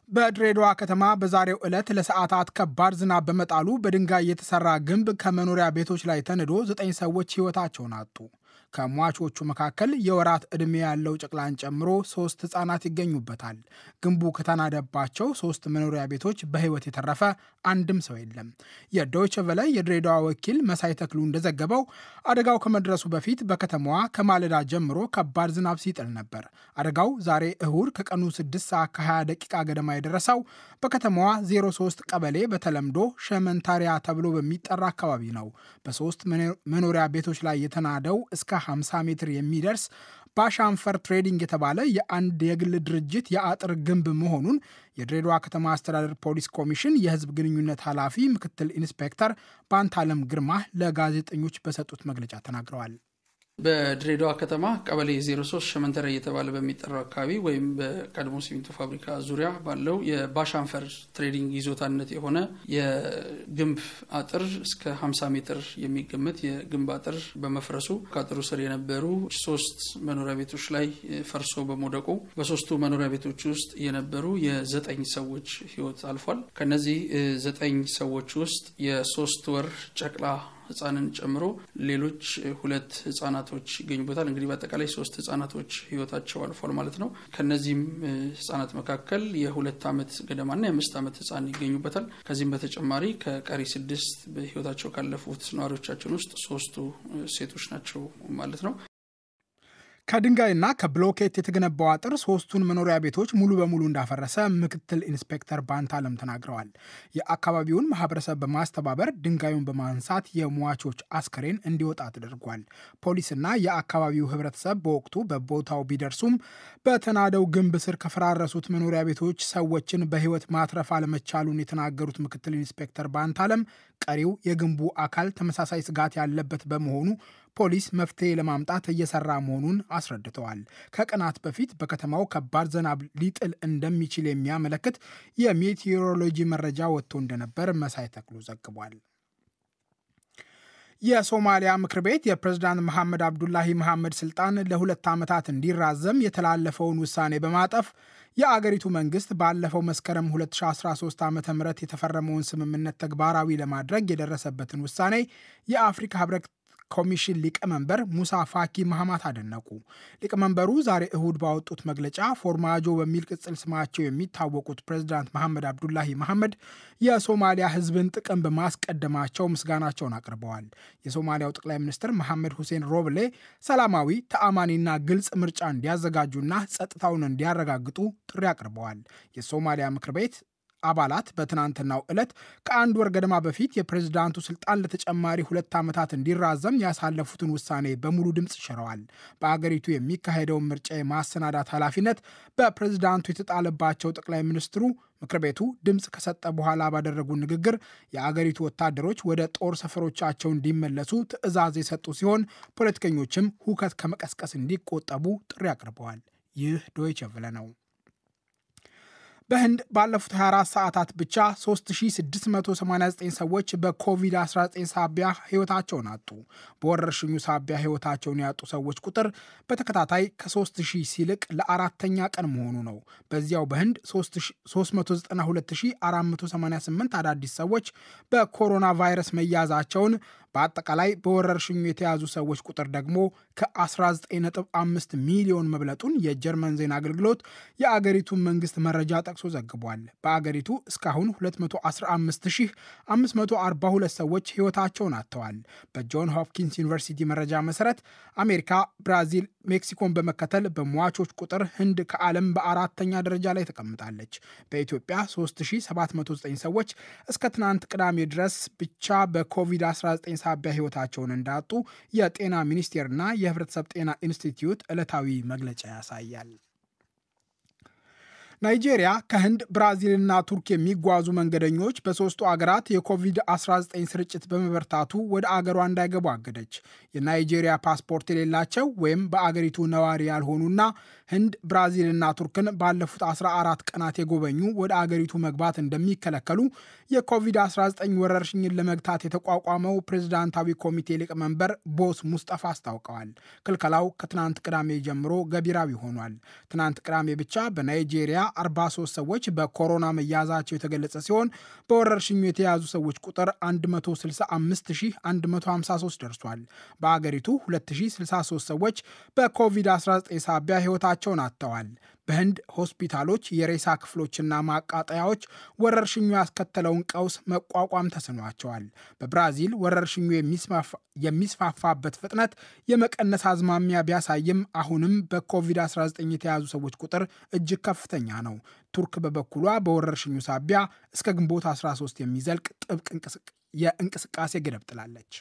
በድሬዳዋ ከተማ በዛሬው ዕለት ለሰዓታት ከባድ ዝናብ በመጣሉ በድንጋይ የተሰራ ግንብ ከመኖሪያ ቤቶች ላይ ተንዶ ዘጠኝ ሰዎች ሕይወታቸውን አጡ። ከሟቾቹ መካከል የወራት ዕድሜ ያለው ጨቅላን ጨምሮ ሶስት ሕፃናት ይገኙበታል። ግንቡ ከተናደባቸው ሶስት መኖሪያ ቤቶች በሕይወት የተረፈ አንድም ሰው የለም። የዶይቸ ቨለ የድሬዳዋ ወኪል መሳይ ተክሉ እንደዘገበው አደጋው ከመድረሱ በፊት በከተማዋ ከማለዳ ጀምሮ ከባድ ዝናብ ሲጥል ነበር። አደጋው ዛሬ እሁድ ከቀኑ 6 ሰዓት ከ20 ደቂቃ ገደማ የደረሰው በከተማዋ 03 ቀበሌ በተለምዶ ሸመንታሪያ ተብሎ በሚጠራ አካባቢ ነው። በሶስት መኖሪያ ቤቶች ላይ የተናደው እስከ 50 ሜትር የሚደርስ ባሻንፈር ትሬዲንግ የተባለ የአንድ የግል ድርጅት የአጥር ግንብ መሆኑን የድሬዳዋ ከተማ አስተዳደር ፖሊስ ኮሚሽን የሕዝብ ግንኙነት ኃላፊ ምክትል ኢንስፔክተር ባንታለም ግርማ ለጋዜጠኞች በሰጡት መግለጫ ተናግረዋል። በድሬዳዋ ከተማ ቀበሌ 03 ሸመንተረ እየተባለ በሚጠራው አካባቢ ወይም በቀድሞ ሲሚንቶ ፋብሪካ ዙሪያ ባለው የባሻንፈር ትሬዲንግ ይዞታነት የሆነ የግንብ አጥር እስከ 50 ሜትር የሚገመት የግንብ አጥር በመፍረሱ ከአጥሩ ስር የነበሩ ሶስት መኖሪያ ቤቶች ላይ ፈርሶ በመውደቁ በሶስቱ መኖሪያ ቤቶች ውስጥ የነበሩ የዘጠኝ ሰዎች ሕይወት አልፏል። ከነዚህ ዘጠኝ ሰዎች ውስጥ የሶስት ወር ጨቅላ ህጻንን ጨምሮ ሌሎች ሁለት ህጻናቶች ይገኙበታል። እንግዲህ በአጠቃላይ ሶስት ህጻናቶች ህይወታቸው አልፏል ማለት ነው። ከነዚህም ህጻናት መካከል የሁለት ዓመት ገደማና የአምስት ዓመት ህጻን ይገኙበታል። ከዚህም በተጨማሪ ከቀሪ ስድስት በህይወታቸው ካለፉት ነዋሪዎቻችን ውስጥ ሶስቱ ሴቶች ናቸው ማለት ነው። ከድንጋይና ከብሎኬት የተገነባው አጥር ሶስቱን መኖሪያ ቤቶች ሙሉ በሙሉ እንዳፈረሰ ምክትል ኢንስፔክተር ባንታለም ተናግረዋል። የአካባቢውን ማህበረሰብ በማስተባበር ድንጋዩን በማንሳት የሟቾች አስከሬን እንዲወጣ ተደርጓል። ፖሊስና የአካባቢው ህብረተሰብ በወቅቱ በቦታው ቢደርሱም በተናደው ግንብ ስር ከፈራረሱት መኖሪያ ቤቶች ሰዎችን በህይወት ማትረፍ አለመቻሉን የተናገሩት ምክትል ኢንስፔክተር ባንታለም ቀሪው የግንቡ አካል ተመሳሳይ ስጋት ያለበት በመሆኑ ፖሊስ መፍትሄ ለማምጣት እየሰራ መሆኑን አስረድተዋል። ከቀናት በፊት በከተማው ከባድ ዝናብ ሊጥል እንደሚችል የሚያመለክት የሜቴዎሮሎጂ መረጃ ወጥቶ እንደነበር መሳይ ተክሉ ዘግቧል። የሶማሊያ ምክር ቤት የፕሬዝዳንት መሐመድ አብዱላሂ መሐመድ ስልጣን ለሁለት ዓመታት እንዲራዘም የተላለፈውን ውሳኔ በማጠፍ የአገሪቱ መንግስት ባለፈው መስከረም 2013 ዓ ም የተፈረመውን ስምምነት ተግባራዊ ለማድረግ የደረሰበትን ውሳኔ የአፍሪካ ህብረት ኮሚሽን ሊቀመንበር ሙሳ ፋኪ ማህማት አደነቁ። ሊቀመንበሩ ዛሬ እሁድ ባወጡት መግለጫ ፎርማጆ በሚል ቅጽል ስማቸው የሚታወቁት ፕሬዚዳንት መሐመድ አብዱላሂ መሐመድ የሶማሊያ ህዝብን ጥቅም በማስቀደማቸው ምስጋናቸውን አቅርበዋል። የሶማሊያው ጠቅላይ ሚኒስትር መሐመድ ሁሴን ሮብሌ ሰላማዊ፣ ተአማኒና ግልጽ ምርጫ እንዲያዘጋጁና ጸጥታውን እንዲያረጋግጡ ጥሪ አቅርበዋል። የሶማሊያ ምክር ቤት አባላት በትናንትናው ዕለት ከአንድ ወር ገደማ በፊት የፕሬዝዳንቱ ስልጣን ለተጨማሪ ሁለት ዓመታት እንዲራዘም ያሳለፉትን ውሳኔ በሙሉ ድምፅ ሽረዋል። በአገሪቱ የሚካሄደውን ምርጫ የማሰናዳት ኃላፊነት በፕሬዝዳንቱ የተጣለባቸው ጠቅላይ ሚኒስትሩ ምክር ቤቱ ድምፅ ከሰጠ በኋላ ባደረጉ ንግግር የአገሪቱ ወታደሮች ወደ ጦር ሰፈሮቻቸው እንዲመለሱ ትዕዛዝ የሰጡ ሲሆን ፖለቲከኞችም ሁከት ከመቀስቀስ እንዲቆጠቡ ጥሪ አቅርበዋል። ይህ ዶይቸ ቨለ ነው። በህንድ ባለፉት 24 ሰዓታት ብቻ 3689 ሰዎች በኮቪድ-19 ሳቢያ ህይወታቸውን አጡ። በወረርሽኙ ሳቢያ ህይወታቸውን ያጡ ሰዎች ቁጥር በተከታታይ ከ3000 ሲልቅ ለአራተኛ ቀን መሆኑ ነው። በዚያው በህንድ 392488 አዳዲስ ሰዎች በኮሮና ቫይረስ መያዛቸውን በአጠቃላይ በወረርሽኙ የተያዙ ሰዎች ቁጥር ደግሞ ከ19.5 ሚሊዮን መብለጡን የጀርመን ዜና አገልግሎት የአገሪቱን መንግስት መረጃ ጠቅሶ ዘግቧል። በአገሪቱ እስካሁን 215542 ሰዎች ህይወታቸውን አጥተዋል። በጆን ሆፕኪንስ ዩኒቨርሲቲ መረጃ መሰረት አሜሪካ፣ ብራዚል፣ ሜክሲኮን በመከተል በሟቾች ቁጥር ህንድ ከዓለም በአራተኛ ደረጃ ላይ ተቀምጣለች። በኢትዮጵያ 3709 ሰዎች እስከ ትናንት ቅዳሜ ድረስ ብቻ በኮቪድ-19 ሳቢያ ህይወታቸውን እንዳጡ የጤና ሚኒስቴርና የህብረተሰብ ጤና ኢንስቲትዩት ዕለታዊ መግለጫ ያሳያል። ናይጄሪያ ከህንድ ብራዚልና ቱርክ የሚጓዙ መንገደኞች በሦስቱ አገራት የኮቪድ-19 ስርጭት በመበርታቱ ወደ አገሯ እንዳይገቡ አገደች። የናይጄሪያ ፓስፖርት የሌላቸው ወይም በአገሪቱ ነዋሪ ያልሆኑና ህንድ፣ ብራዚልና ቱርክን ባለፉት 14 ቀናት የጎበኙ ወደ አገሪቱ መግባት እንደሚከለከሉ የኮቪድ-19 ወረርሽኝን ለመግታት የተቋቋመው ፕሬዝዳንታዊ ኮሚቴ ሊቀመንበር ቦስ ሙስጠፋ አስታውቀዋል። ክልከላው ከትናንት ቅዳሜ ጀምሮ ገቢራዊ ሆኗል። ትናንት ቅዳሜ ብቻ በናይጄሪያ 43 ሰዎች በኮሮና መያዛቸው የተገለጸ ሲሆን በወረርሽኙ የተያዙ ሰዎች ቁጥር 165153 ደርሷል። በአገሪቱ 2063 ሰዎች በኮቪድ-19 ሳቢያ ሕይወታቸውን አጥተዋል። በህንድ ሆስፒታሎች የሬሳ ክፍሎችና ማቃጠያዎች ወረርሽኙ ያስከተለውን ቀውስ መቋቋም ተስኗቸዋል። በብራዚል ወረርሽኙ የሚስፋፋበት ፍጥነት የመቀነስ አዝማሚያ ቢያሳይም አሁንም በኮቪድ-19 የተያዙ ሰዎች ቁጥር እጅግ ከፍተኛ ነው። ቱርክ በበኩሏ በወረርሽኙ ሳቢያ እስከ ግንቦት 13 የሚዘልቅ ጥብቅ የእንቅስቃሴ ገደብ ጥላለች።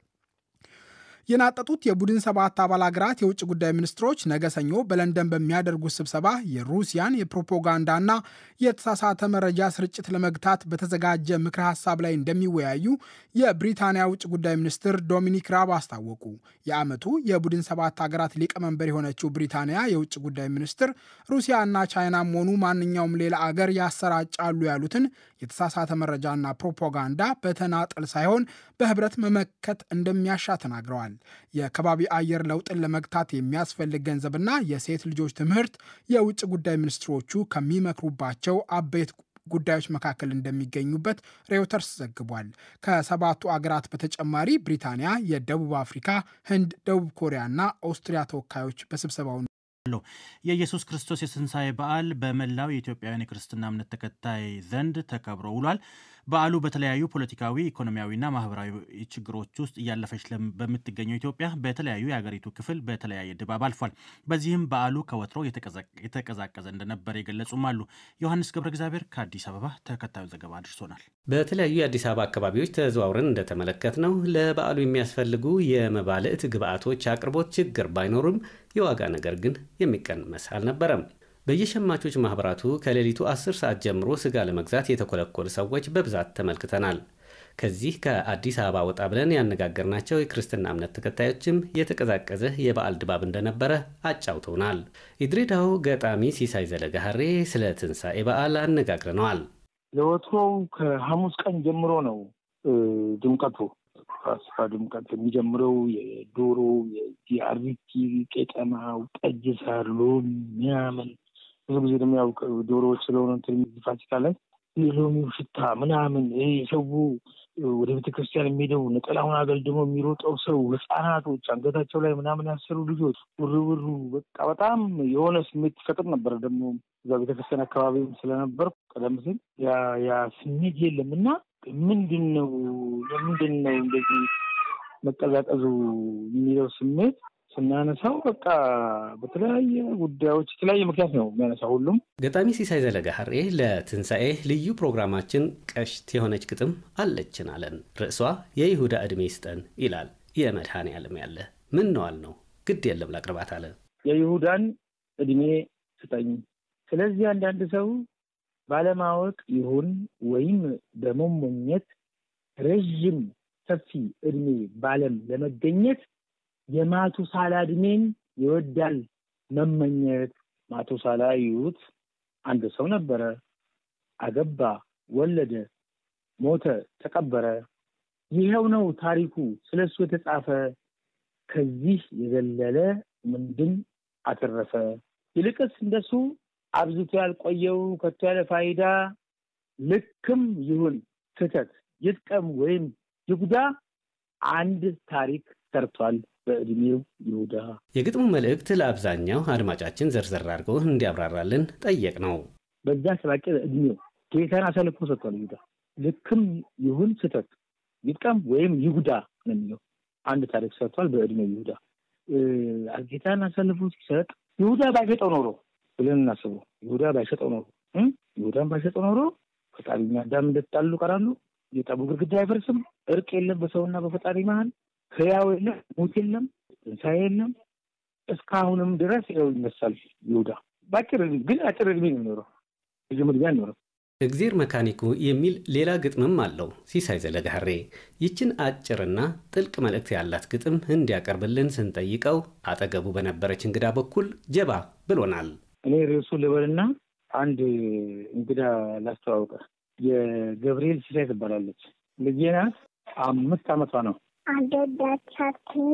የናጠጡት የቡድን ሰባት አባል ሀገራት የውጭ ጉዳይ ሚኒስትሮች ነገ ሰኞ በለንደን በሚያደርጉት ስብሰባ የሩሲያን የፕሮፓጋንዳና የተሳሳተ መረጃ ስርጭት ለመግታት በተዘጋጀ ምክረ ሀሳብ ላይ እንደሚወያዩ የብሪታንያ ውጭ ጉዳይ ሚኒስትር ዶሚኒክ ራብ አስታወቁ። የዓመቱ የቡድን ሰባት ሀገራት ሊቀመንበር የሆነችው ብሪታንያ የውጭ ጉዳይ ሚኒስትር ሩሲያና ቻይናም ሆኑ ማንኛውም ሌላ አገር ያሰራጫሉ ያሉትን የተሳሳተ መረጃና ፕሮፓጋንዳ በተናጠል ሳይሆን በህብረት መመከት እንደሚያሻ ተናግረዋል። የከባቢ አየር ለውጥን ለመግታት የሚያስፈልግ ገንዘብና የሴት ልጆች ትምህርት የውጭ ጉዳይ ሚኒስትሮቹ ከሚመክሩባቸው አበይት ጉዳዮች መካከል እንደሚገኙበት ሬውተርስ ዘግቧል። ከሰባቱ አገራት በተጨማሪ ብሪታንያ፣ የደቡብ አፍሪካ፣ ህንድ፣ ደቡብ ኮሪያና ኦስትሪያ ተወካዮች በስብሰባው የኢየሱስ ክርስቶስ የትንሣኤ በዓል በመላው የኢትዮጵያውያን የክርስትና እምነት ተከታይ ዘንድ ተከብሮ ውሏል። በዓሉ በተለያዩ ፖለቲካዊ፣ ኢኮኖሚያዊና ማህበራዊ ችግሮች ውስጥ እያለፈች በምትገኘው ኢትዮጵያ በተለያዩ የሀገሪቱ ክፍል በተለያየ ድባብ አልፏል። በዚህም በዓሉ ከወትሮ የተቀዛቀዘ እንደነበር የገለጹም አሉ። ዮሐንስ ገብረ እግዚአብሔር ከአዲስ አበባ ተከታዩ ዘገባ አድርሶናል። በተለያዩ የአዲስ አበባ አካባቢዎች ተዘዋውረን እንደተመለከት ነው ለበዓሉ የሚያስፈልጉ የመባልዕት ግብዓቶች አቅርቦት ችግር ባይኖርም የዋጋ ነገር ግን የሚቀንስ አልነበረም። በየሸማቾች ማኅበራቱ ከሌሊቱ 10 ሰዓት ጀምሮ ሥጋ ለመግዛት የተኮለኮሉ ሰዎች በብዛት ተመልክተናል። ከዚህ ከአዲስ አበባ ወጣ ብለን ያነጋገርናቸው የክርስትና እምነት ተከታዮችም የተቀዛቀዘ የበዓል ድባብ እንደነበረ አጫውተውናል። የድሬዳው ገጣሚ ሲሳይ ዘለጋሃሬ ስለ ትንሣኤ በዓል አነጋግረነዋል። ለወትሮው ከሐሙስ ቀን ጀምሮ ነው ድምቀቱ ፋሲካ ድምቀት የሚጀምረው የዶሮ የአሪቲ ቄጠማው፣ ጠጅ ሳር፣ ሎሚ ምናምን ብዙ ጊዜ ደግሞ ያው ዶሮዎች ስለሆነ እንትን ፋሲካ ላይ የሎሚው ሽታ ምናምን ይሄ ሰው ወደ ቤተክርስቲያን የሚሄደው ነጠላውን አገልድሞ የሚሮጠው ሰው፣ ህፃናቶች አንገታቸው ላይ ምናምን ያሰሩ ልጆች ውርውሩ በቃ በጣም የሆነ ስሜት ይፈጥር ነበር። ደግሞ እዛ ቤተክርስቲያን አካባቢም ስለነበር ቀደም ሲል ያ ስሜት የለም እና ምንድን ነው ለምንድን ነው እንደዚህ መቀዛቀዙ የሚለው ስሜት ስናነሳው በቃ በተለያየ ጉዳዮች የተለያየ ምክንያት ነው የሚያነሳው ሁሉም። ገጣሚ ሲሳይ ዘለጋሃሬ ለትንሣኤ ልዩ ፕሮግራማችን ቀሽት የሆነች ግጥም አለችን አለን። ርዕሷ የይሁዳ ዕድሜ ይስጠን ይላል። የመድኃኔ ዓለም ያለ ምን ነዋል ነው ግድ የለም ላቅርባት አለ። የይሁዳን ዕድሜ ስጠኝ። ስለዚህ አንዳንድ ሰው ባለማወቅ ይሁን ወይም በመሞኘት ረዥም ሰፊ ዕድሜ ባለም ለመገኘት የማቱሳላ ዕድሜን ይወዳል መመኘት። ማቱሳላ ይዩት አንድ ሰው ነበረ፣ አገባ፣ ወለደ፣ ሞተ፣ ተቀበረ። ይኸው ነው ታሪኩ ስለሱ የተጻፈ። ከዚህ የዘለለ ምንድን አተረፈ? ይልቅስ እንደሱ አብዝቶ ያልቆየው ከቶ ያለ ፋይዳ ልክም ይሁን ስህተት ይጥቀም ወይም ይጉዳ አንድ ታሪክ ሰርቷል በዕድሜው ይሁዳ። የግጥሙ መልእክት ለአብዛኛው አድማጫችን ዘርዘር አድርገው እንዲያብራራልን ጠየቅ ነው። በዛ ሰባቂ ዕድሜው ጌታን አሳልፎ ሰጥቷል ይሁዳ። ልክም ይሁን ስህተት ይጥቀም ወይም ይጉዳ ነው የሚለው አንድ ታሪክ ሰርቷል በዕድሜው ይሁዳ። ጌታን አሳልፎ ሲሰጥ ይሁዳ ባይሸጠው ኖሮ ብለን እናስበው። ይሁዳ ባይሸጠው ኖሮ ይሁዳን ባይሸጠው ኖሮ ፈጣሪና አዳም እንደተጣሉ ቀራሉ። የጠቡ ግድግዳ አይፈርስም። እርቅ የለም በሰውና በፈጣሪ መሀል። ህያው የለም፣ ሙት የለም፣ ትንሣኤ የለም። እስካሁንም ድረስ ያው ይነሳል ይሁዳ። በአጭር ግን አጭር እድሜ ነው የሚኖረው፣ ብዙም እድሜ አይኖርም። እግዜር መካኒኩ የሚል ሌላ ግጥምም አለው ሲሳይ ዘለጋሬ። ይችን አጭርና ጥልቅ መልእክት ያላት ግጥም እንዲያቀርብልን ስንጠይቀው አጠገቡ በነበረች እንግዳ በኩል ጀባ ብሎናል። እኔ ርዕሱ ልበልና አንድ እንግዳ ላስተዋውቀ። የገብርኤል ሲሳይ ትባላለች። ልጄ ናት። አምስት ዓመቷ ነው። አደዳቻችን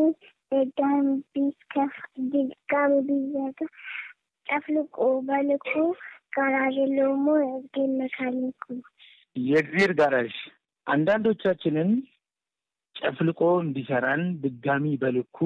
ደጋም ቢስከፍ ድጋም ቢዘጋ ጨፍልቆ በልኩ ጋራዥ የለውም ወይ? እግዜር መካኒኩ የእግዜር ጋራዥ አንዳንዶቻችንን ጨፍልቆ እንዲሰራን ድጋሚ በልኩ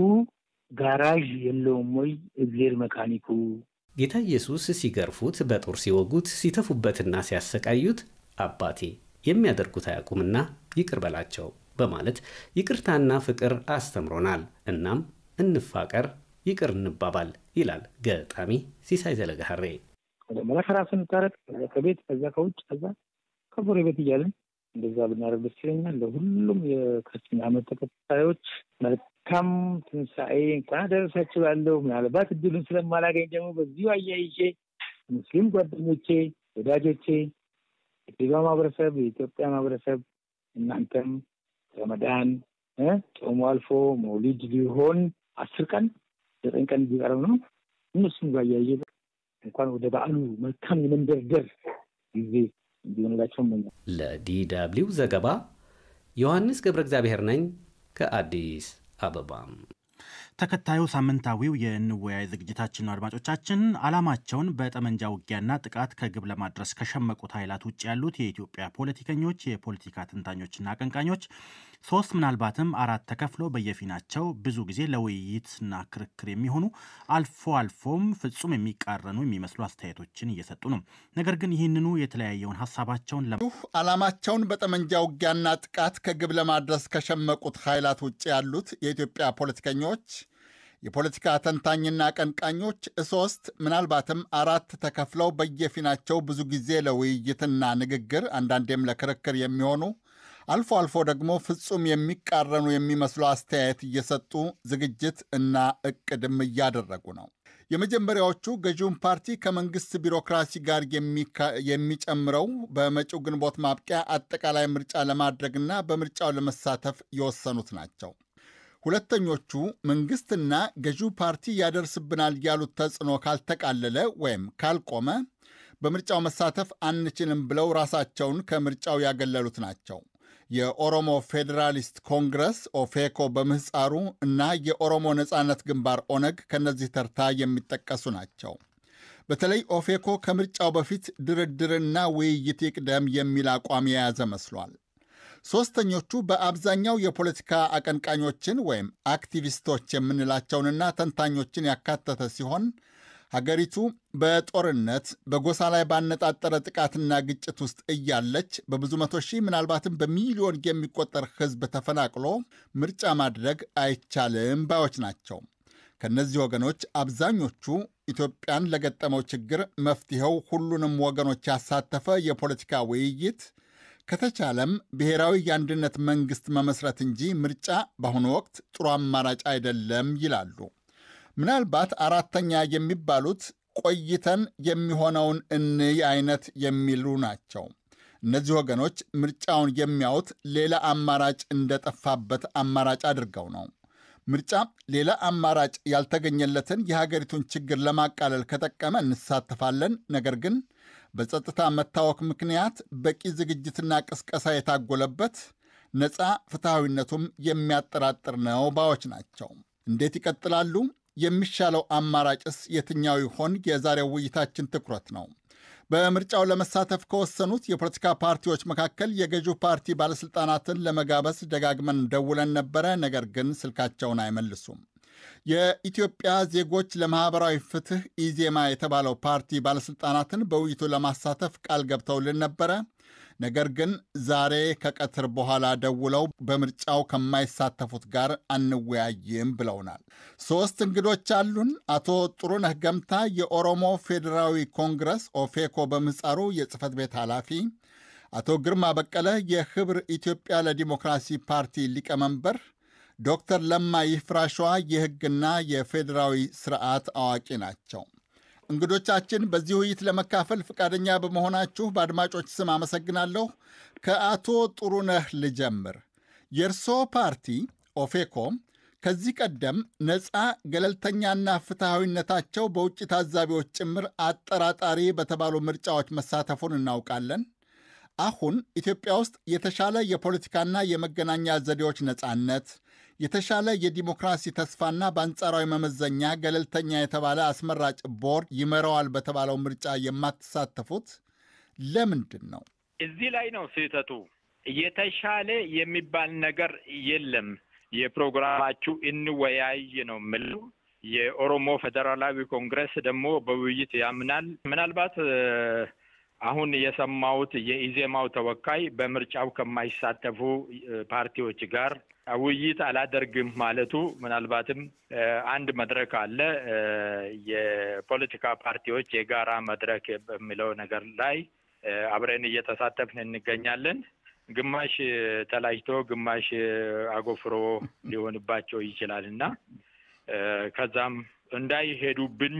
ጋራዥ የለውም ወይ እግዜር መካኒኩ። ጌታ ኢየሱስ ሲገርፉት፣ በጦር ሲወጉት፣ ሲተፉበትና ሲያሰቃዩት አባቴ የሚያደርጉት አያውቁምና ይቅር በላቸው በማለት ይቅርታና ፍቅር አስተምሮናል። እናም እንፋቀር፣ ይቅር እንባባል ይላል ገጣሚ ሲሳይ ዘለጋሬ። መጀመሪያ ከራስን እንታረቅ፣ ከዛ ከቤት፣ ከዛ ከውጭ፣ ከዛ ከጎረቤት እያለን እንደዛ ብናደርግ ደስ ይለኛል። ለሁሉም የክርስትና እምነት ተከታዮች መልካም ትንሣኤ እንኳን አደረሳችሁ እላለሁ። ምናልባት እድሉን ስለማላገኝ ደግሞ በዚሁ አያይዤ ሙስሊም ጓደኞቼ፣ ወዳጆቼ፣ የኢትዮጵያ ማህበረሰብ፣ የኢትዮጵያ ማህበረሰብ እናንተም ረመዳን ጾሙ አልፎ መውሊድ ሊሆን አስር ቀን ዘጠኝ ቀን ቢቀረው ነው። እነሱም ጋር እያየ እንኳን ወደ በዓሉ መልካም የመንደርደር ጊዜ እንዲሆንላቸው እመኛለሁ። ለዲ ደብልዩ ዘገባ ዮሐንስ ገብረ እግዚአብሔር ነኝ ከአዲስ አበባም ተከታዩ ሳምንታዊው የንወያይ ዝግጅታችን ነው። አድማጮቻችን ዓላማቸውን በጠመንጃ ውጊያና ጥቃት ከግብ ለማድረስ ከሸመቁት ኃይላት ውጭ ያሉት የኢትዮጵያ ፖለቲከኞች፣ የፖለቲካ ተንታኞችና አቀንቃኞች ሶስት ምናልባትም አራት ተከፍሎ በየፊናቸው ብዙ ጊዜ ለውይይትና ክርክር የሚሆኑ አልፎ አልፎም ፍጹም የሚቃረኑ የሚመስሉ አስተያየቶችን እየሰጡ ነው። ነገር ግን ይህንኑ የተለያየውን ሀሳባቸውን ዓላማቸውን በጠመንጃ ውጊያና ጥቃት ከግብ ለማድረስ ከሸመቁት ኃይላት ውጭ ያሉት የኢትዮጵያ ፖለቲከኞች የፖለቲካ ተንታኝና አቀንቃኞች ሶስት ምናልባትም አራት ተከፍለው በየፊናቸው ብዙ ጊዜ ለውይይትና ንግግር አንዳንዴም ለክርክር የሚሆኑ አልፎ አልፎ ደግሞ ፍጹም የሚቃረኑ የሚመስሉ አስተያየት እየሰጡ ዝግጅት እና እቅድም እያደረጉ ነው። የመጀመሪያዎቹ ገዢውን ፓርቲ ከመንግስት ቢሮክራሲ ጋር የሚጨምረው በመጪው ግንቦት ማብቂያ አጠቃላይ ምርጫ ለማድረግና በምርጫው ለመሳተፍ የወሰኑት ናቸው። ሁለተኞቹ መንግስትና ገዢው ፓርቲ ያደርስብናል ያሉት ተጽዕኖ ካልተቃለለ ወይም ካልቆመ በምርጫው መሳተፍ አንችልም ብለው ራሳቸውን ከምርጫው ያገለሉት ናቸው። የኦሮሞ ፌዴራሊስት ኮንግረስ ኦፌኮ በምህፃሩ እና የኦሮሞ ነፃነት ግንባር ኦነግ ከነዚህ ተርታ የሚጠቀሱ ናቸው። በተለይ ኦፌኮ ከምርጫው በፊት ድርድርና ውይይት ይቅደም የሚል አቋም የያዘ መስሏል። ሦስተኞቹ በአብዛኛው የፖለቲካ አቀንቃኞችን ወይም አክቲቪስቶች የምንላቸውንና ተንታኞችን ያካተተ ሲሆን ሀገሪቱ በጦርነት በጎሳ ላይ ባነጣጠረ ጥቃትና ግጭት ውስጥ እያለች በብዙ መቶ ሺህ ምናልባትም በሚሊዮን የሚቆጠር ሕዝብ ተፈናቅሎ ምርጫ ማድረግ አይቻልም ባዮች ናቸው። ከእነዚህ ወገኖች አብዛኞቹ ኢትዮጵያን ለገጠመው ችግር መፍትሔው ሁሉንም ወገኖች ያሳተፈ የፖለቲካ ውይይት ከተቻለም ብሔራዊ የአንድነት መንግሥት መመስረት እንጂ ምርጫ በአሁኑ ወቅት ጥሩ አማራጭ አይደለም ይላሉ። ምናልባት አራተኛ የሚባሉት ቆይተን የሚሆነውን እንይ አይነት የሚሉ ናቸው። እነዚህ ወገኖች ምርጫውን የሚያዩት ሌላ አማራጭ እንደጠፋበት አማራጭ አድርገው ነው። ምርጫ ሌላ አማራጭ ያልተገኘለትን የሀገሪቱን ችግር ለማቃለል ከጠቀመ እንሳተፋለን። ነገር ግን በጸጥታ መታወክ ምክንያት በቂ ዝግጅትና ቅስቀሳ የታጎለበት ነፃ ፍትሐዊነቱም የሚያጠራጥር ነው ባዮች ናቸው። እንዴት ይቀጥላሉ? የሚሻለው አማራጭስ የትኛው ይሆን? የዛሬው ውይይታችን ትኩረት ነው። በምርጫው ለመሳተፍ ከወሰኑት የፖለቲካ ፓርቲዎች መካከል የገዢው ፓርቲ ባለሥልጣናትን ለመጋበዝ ደጋግመን ደውለን ነበረ። ነገር ግን ስልካቸውን አይመልሱም። የኢትዮጵያ ዜጎች ለማኅበራዊ ፍትሕ ኢዜማ የተባለው ፓርቲ ባለሥልጣናትን በውይይቱ ለማሳተፍ ቃል ገብተውልን ነበረ። ነገር ግን ዛሬ ከቀትር በኋላ ደውለው በምርጫው ከማይሳተፉት ጋር አንወያይም ብለውናል። ሦስት እንግዶች አሉን። አቶ ጥሩነህ ገምታ የኦሮሞ ፌዴራዊ ኮንግረስ ኦፌኮ በምህፃሩ የጽህፈት ቤት ኃላፊ፣ አቶ ግርማ በቀለ የህብር ኢትዮጵያ ለዲሞክራሲ ፓርቲ ሊቀመንበር፣ ዶክተር ለማ ይፍራሸዋ የሕግና የፌዴራዊ ስርዓት አዋቂ ናቸው። እንግዶቻችን በዚህ ውይይት ለመካፈል ፈቃደኛ በመሆናችሁ በአድማጮች ስም አመሰግናለሁ። ከአቶ ጥሩነህ ልጀምር። የእርስዎ ፓርቲ ኦፌኮ ከዚህ ቀደም ነፃ ገለልተኛና ፍትሐዊነታቸው በውጭ ታዛቢዎች ጭምር አጠራጣሪ በተባሉ ምርጫዎች መሳተፉን እናውቃለን። አሁን ኢትዮጵያ ውስጥ የተሻለ የፖለቲካና የመገናኛ ዘዴዎች ነፃነት፣ የተሻለ የዲሞክራሲ ተስፋና በአንጻራዊ መመዘኛ ገለልተኛ የተባለ አስመራጭ ቦርድ ይመራዋል በተባለው ምርጫ የማትሳተፉት ለምንድን ነው? እዚህ ላይ ነው ስህተቱ። የተሻለ የሚባል ነገር የለም። የፕሮግራማችሁ እንወያይ ነው የምለው። የኦሮሞ ፌዴራላዊ ኮንግረስ ደግሞ በውይይት ያምናል። ምናልባት አሁን የሰማሁት የኢዜማው ተወካይ በምርጫው ከማይሳተፉ ፓርቲዎች ጋር ውይይት አላደርግም ማለቱ ምናልባትም አንድ መድረክ አለ የፖለቲካ ፓርቲዎች የጋራ መድረክ በሚለው ነገር ላይ አብረን እየተሳተፍን እንገኛለን። ግማሽ ተላጅቶ ግማሽ አጎፍሮ ሊሆንባቸው ይችላል እና ከዛም እንዳይሄዱብኝ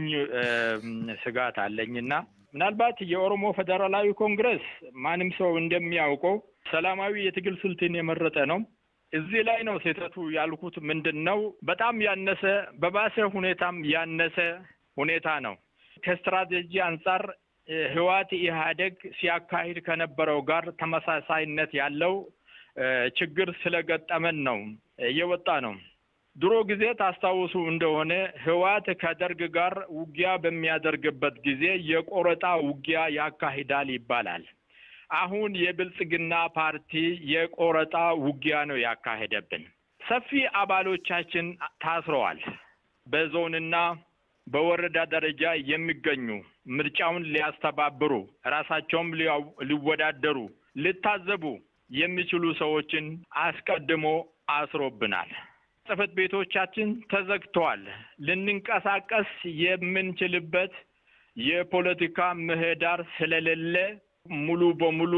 ስጋት አለኝና ምናልባት የኦሮሞ ፌዴራላዊ ኮንግረስ ማንም ሰው እንደሚያውቀው ሰላማዊ የትግል ስልትን የመረጠ ነው። እዚህ ላይ ነው ስህተቱ ያልኩት። ምንድን ነው በጣም ያነሰ በባሰ ሁኔታም ያነሰ ሁኔታ ነው። ከስትራቴጂ አንጻር ህዋት ኢህአዴግ ሲያካሂድ ከነበረው ጋር ተመሳሳይነት ያለው ችግር ስለገጠመን ነው እየወጣ ነው። ድሮ ጊዜ ታስታውሱ እንደሆነ ህዋት ከደርግ ጋር ውጊያ በሚያደርግበት ጊዜ የቆረጣ ውጊያ ያካሂዳል ይባላል። አሁን የብልጽግና ፓርቲ የቆረጣ ውጊያ ነው ያካሄደብን። ሰፊ አባሎቻችን ታስረዋል። በዞንና በወረዳ ደረጃ የሚገኙ ምርጫውን ሊያስተባብሩ ራሳቸውም ሊወዳደሩ ሊታዘቡ የሚችሉ ሰዎችን አስቀድሞ አስሮብናል። ጽህፈት ቤቶቻችን ተዘግተዋል። ልንንቀሳቀስ የምንችልበት የፖለቲካ ምህዳር ስለሌለ ሙሉ በሙሉ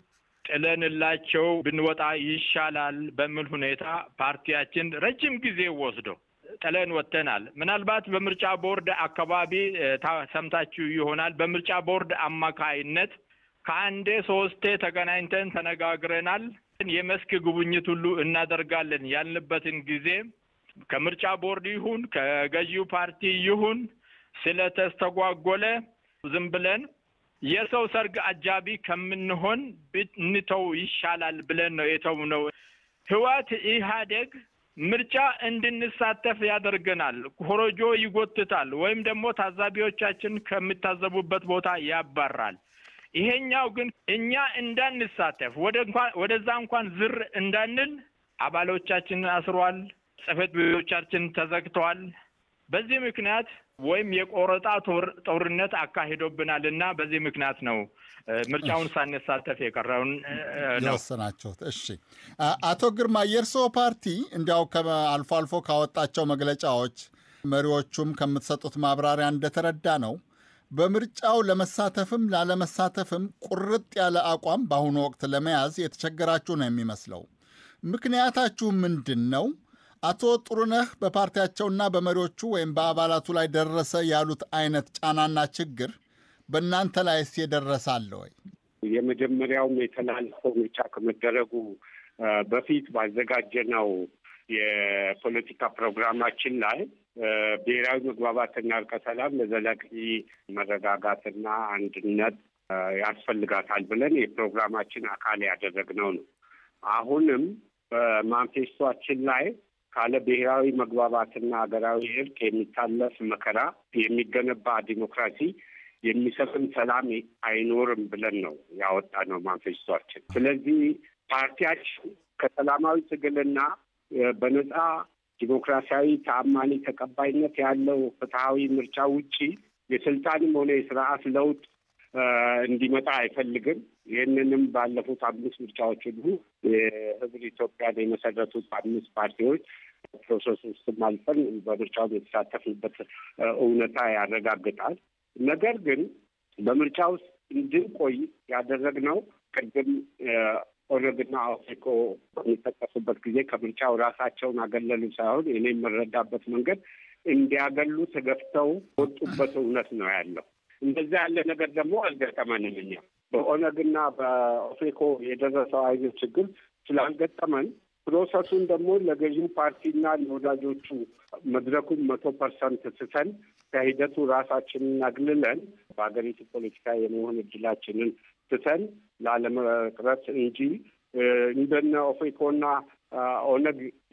ጥለንላቸው ብንወጣ ይሻላል በሚል ሁኔታ ፓርቲያችን ረጅም ጊዜ ወስዶ ጥለን ወጥተናል። ምናልባት በምርጫ ቦርድ አካባቢ ሰምታችሁ ይሆናል። በምርጫ ቦርድ አማካይነት ከአንዴ ሶስቴ ተገናኝተን ተነጋግረናል። የመስክ ጉብኝት ሁሉ እናደርጋለን ያልንበትን ጊዜ ከምርጫ ቦርድ ይሁን ከገዢው ፓርቲ ይሁን ስለተስተጓጎለ ዝም ብለን የሰው ሰርግ አጃቢ ከምንሆን ብንተው ይሻላል ብለን ነው የተውነው። ህወሓት ኢህአዴግ ምርጫ እንድንሳተፍ ያደርገናል፣ ኮረጆ ይጎትታል፣ ወይም ደግሞ ታዛቢዎቻችን ከሚታዘቡበት ቦታ ያባራል። ይሄኛው ግን እኛ እንዳንሳተፍ ወደ እንኳን ወደዛ እንኳን ዝር እንዳንል አባሎቻችንን አስሯል። ጽህፈት ቤቶቻችን ተዘግተዋል። በዚህ ምክንያት ወይም የቆረጣ ጦርነት አካሂዶብናል እና በዚህ ምክንያት ነው ምርጫውን ሳንሳተፍ የቀረውን ነው የወሰናችሁት። እሺ፣ አቶ ግርማ የእርስዎ ፓርቲ እንዲያው አልፎ አልፎ ካወጣቸው መግለጫዎች መሪዎቹም ከምትሰጡት ማብራሪያ እንደተረዳ ነው በምርጫው ለመሳተፍም ላለመሳተፍም ቁርጥ ያለ አቋም በአሁኑ ወቅት ለመያዝ የተቸገራችሁ ነው የሚመስለው። ምክንያታችሁ ምንድን ነው? አቶ ጥሩነህ በፓርቲያቸውና በመሪዎቹ ወይም በአባላቱ ላይ ደረሰ ያሉት አይነት ጫናና ችግር በእናንተ ላይስ የደረሰ አለ ወይ? የመጀመሪያውም የተላለፈው ምርጫ ከመደረጉ በፊት ባዘጋጀነው የፖለቲካ ፕሮግራማችን ላይ ብሔራዊ መግባባትና እርቀ ሰላም ለዘላቂ መረጋጋትና አንድነት ያስፈልጋታል ብለን የፕሮግራማችን አካል ያደረግነው ነው። አሁንም በማንፌስቷችን ላይ ካለ ብሔራዊ መግባባትና ሀገራዊ እርቅ የሚታለፍ መከራ፣ የሚገነባ ዲሞክራሲ፣ የሚሰፍን ሰላም አይኖርም ብለን ነው ያወጣነው ማንፌስቷችን። ስለዚህ ፓርቲያችን ከሰላማዊ ትግልና በነጻ ዲሞክራሲያዊ ተአማኒ ተቀባይነት ያለው ፍትሐዊ ምርጫ ውጪ የስልጣንም ሆነ የስርዓት ለውጥ እንዲመጣ አይፈልግም። ይህንንም ባለፉት አምስት ምርጫዎች ሁሉ የህብር ኢትዮጵያን የመሰረቱት አምስት ፓርቲዎች ፕሮሰስ ውስጥም አልፈን በምርጫው የተሳተፍንበት እውነታ ያረጋግጣል። ነገር ግን በምርጫ ውስጥ እንድንቆይ ያደረግነው ቅድም ኦነግና ኦፌኮ በሚጠቀሱበት ጊዜ ከምርጫው ራሳቸውን አገለሉ ሳይሆን እኔ የምረዳበት መንገድ እንዲያገሉ ተገፍተው ወጡበት እውነት ነው ያለው። እንደዛ ያለ ነገር ደግሞ አልገጠመንም። እኛ በኦነግና በኦፌኮ የደረሰው አይነት ችግር ስላልገጠመን ፕሮሰሱን ደግሞ ለገዢው ፓርቲና ለወዳጆቹ መድረኩን መቶ ፐርሰንት ትተን ከሂደቱ ራሳችንን አግልለን በሀገሪቱ ፖለቲካ የመሆን እድላችንን ትተን ላለመቅረት እንጂ እንደነ ኦፌኮና ኦነግ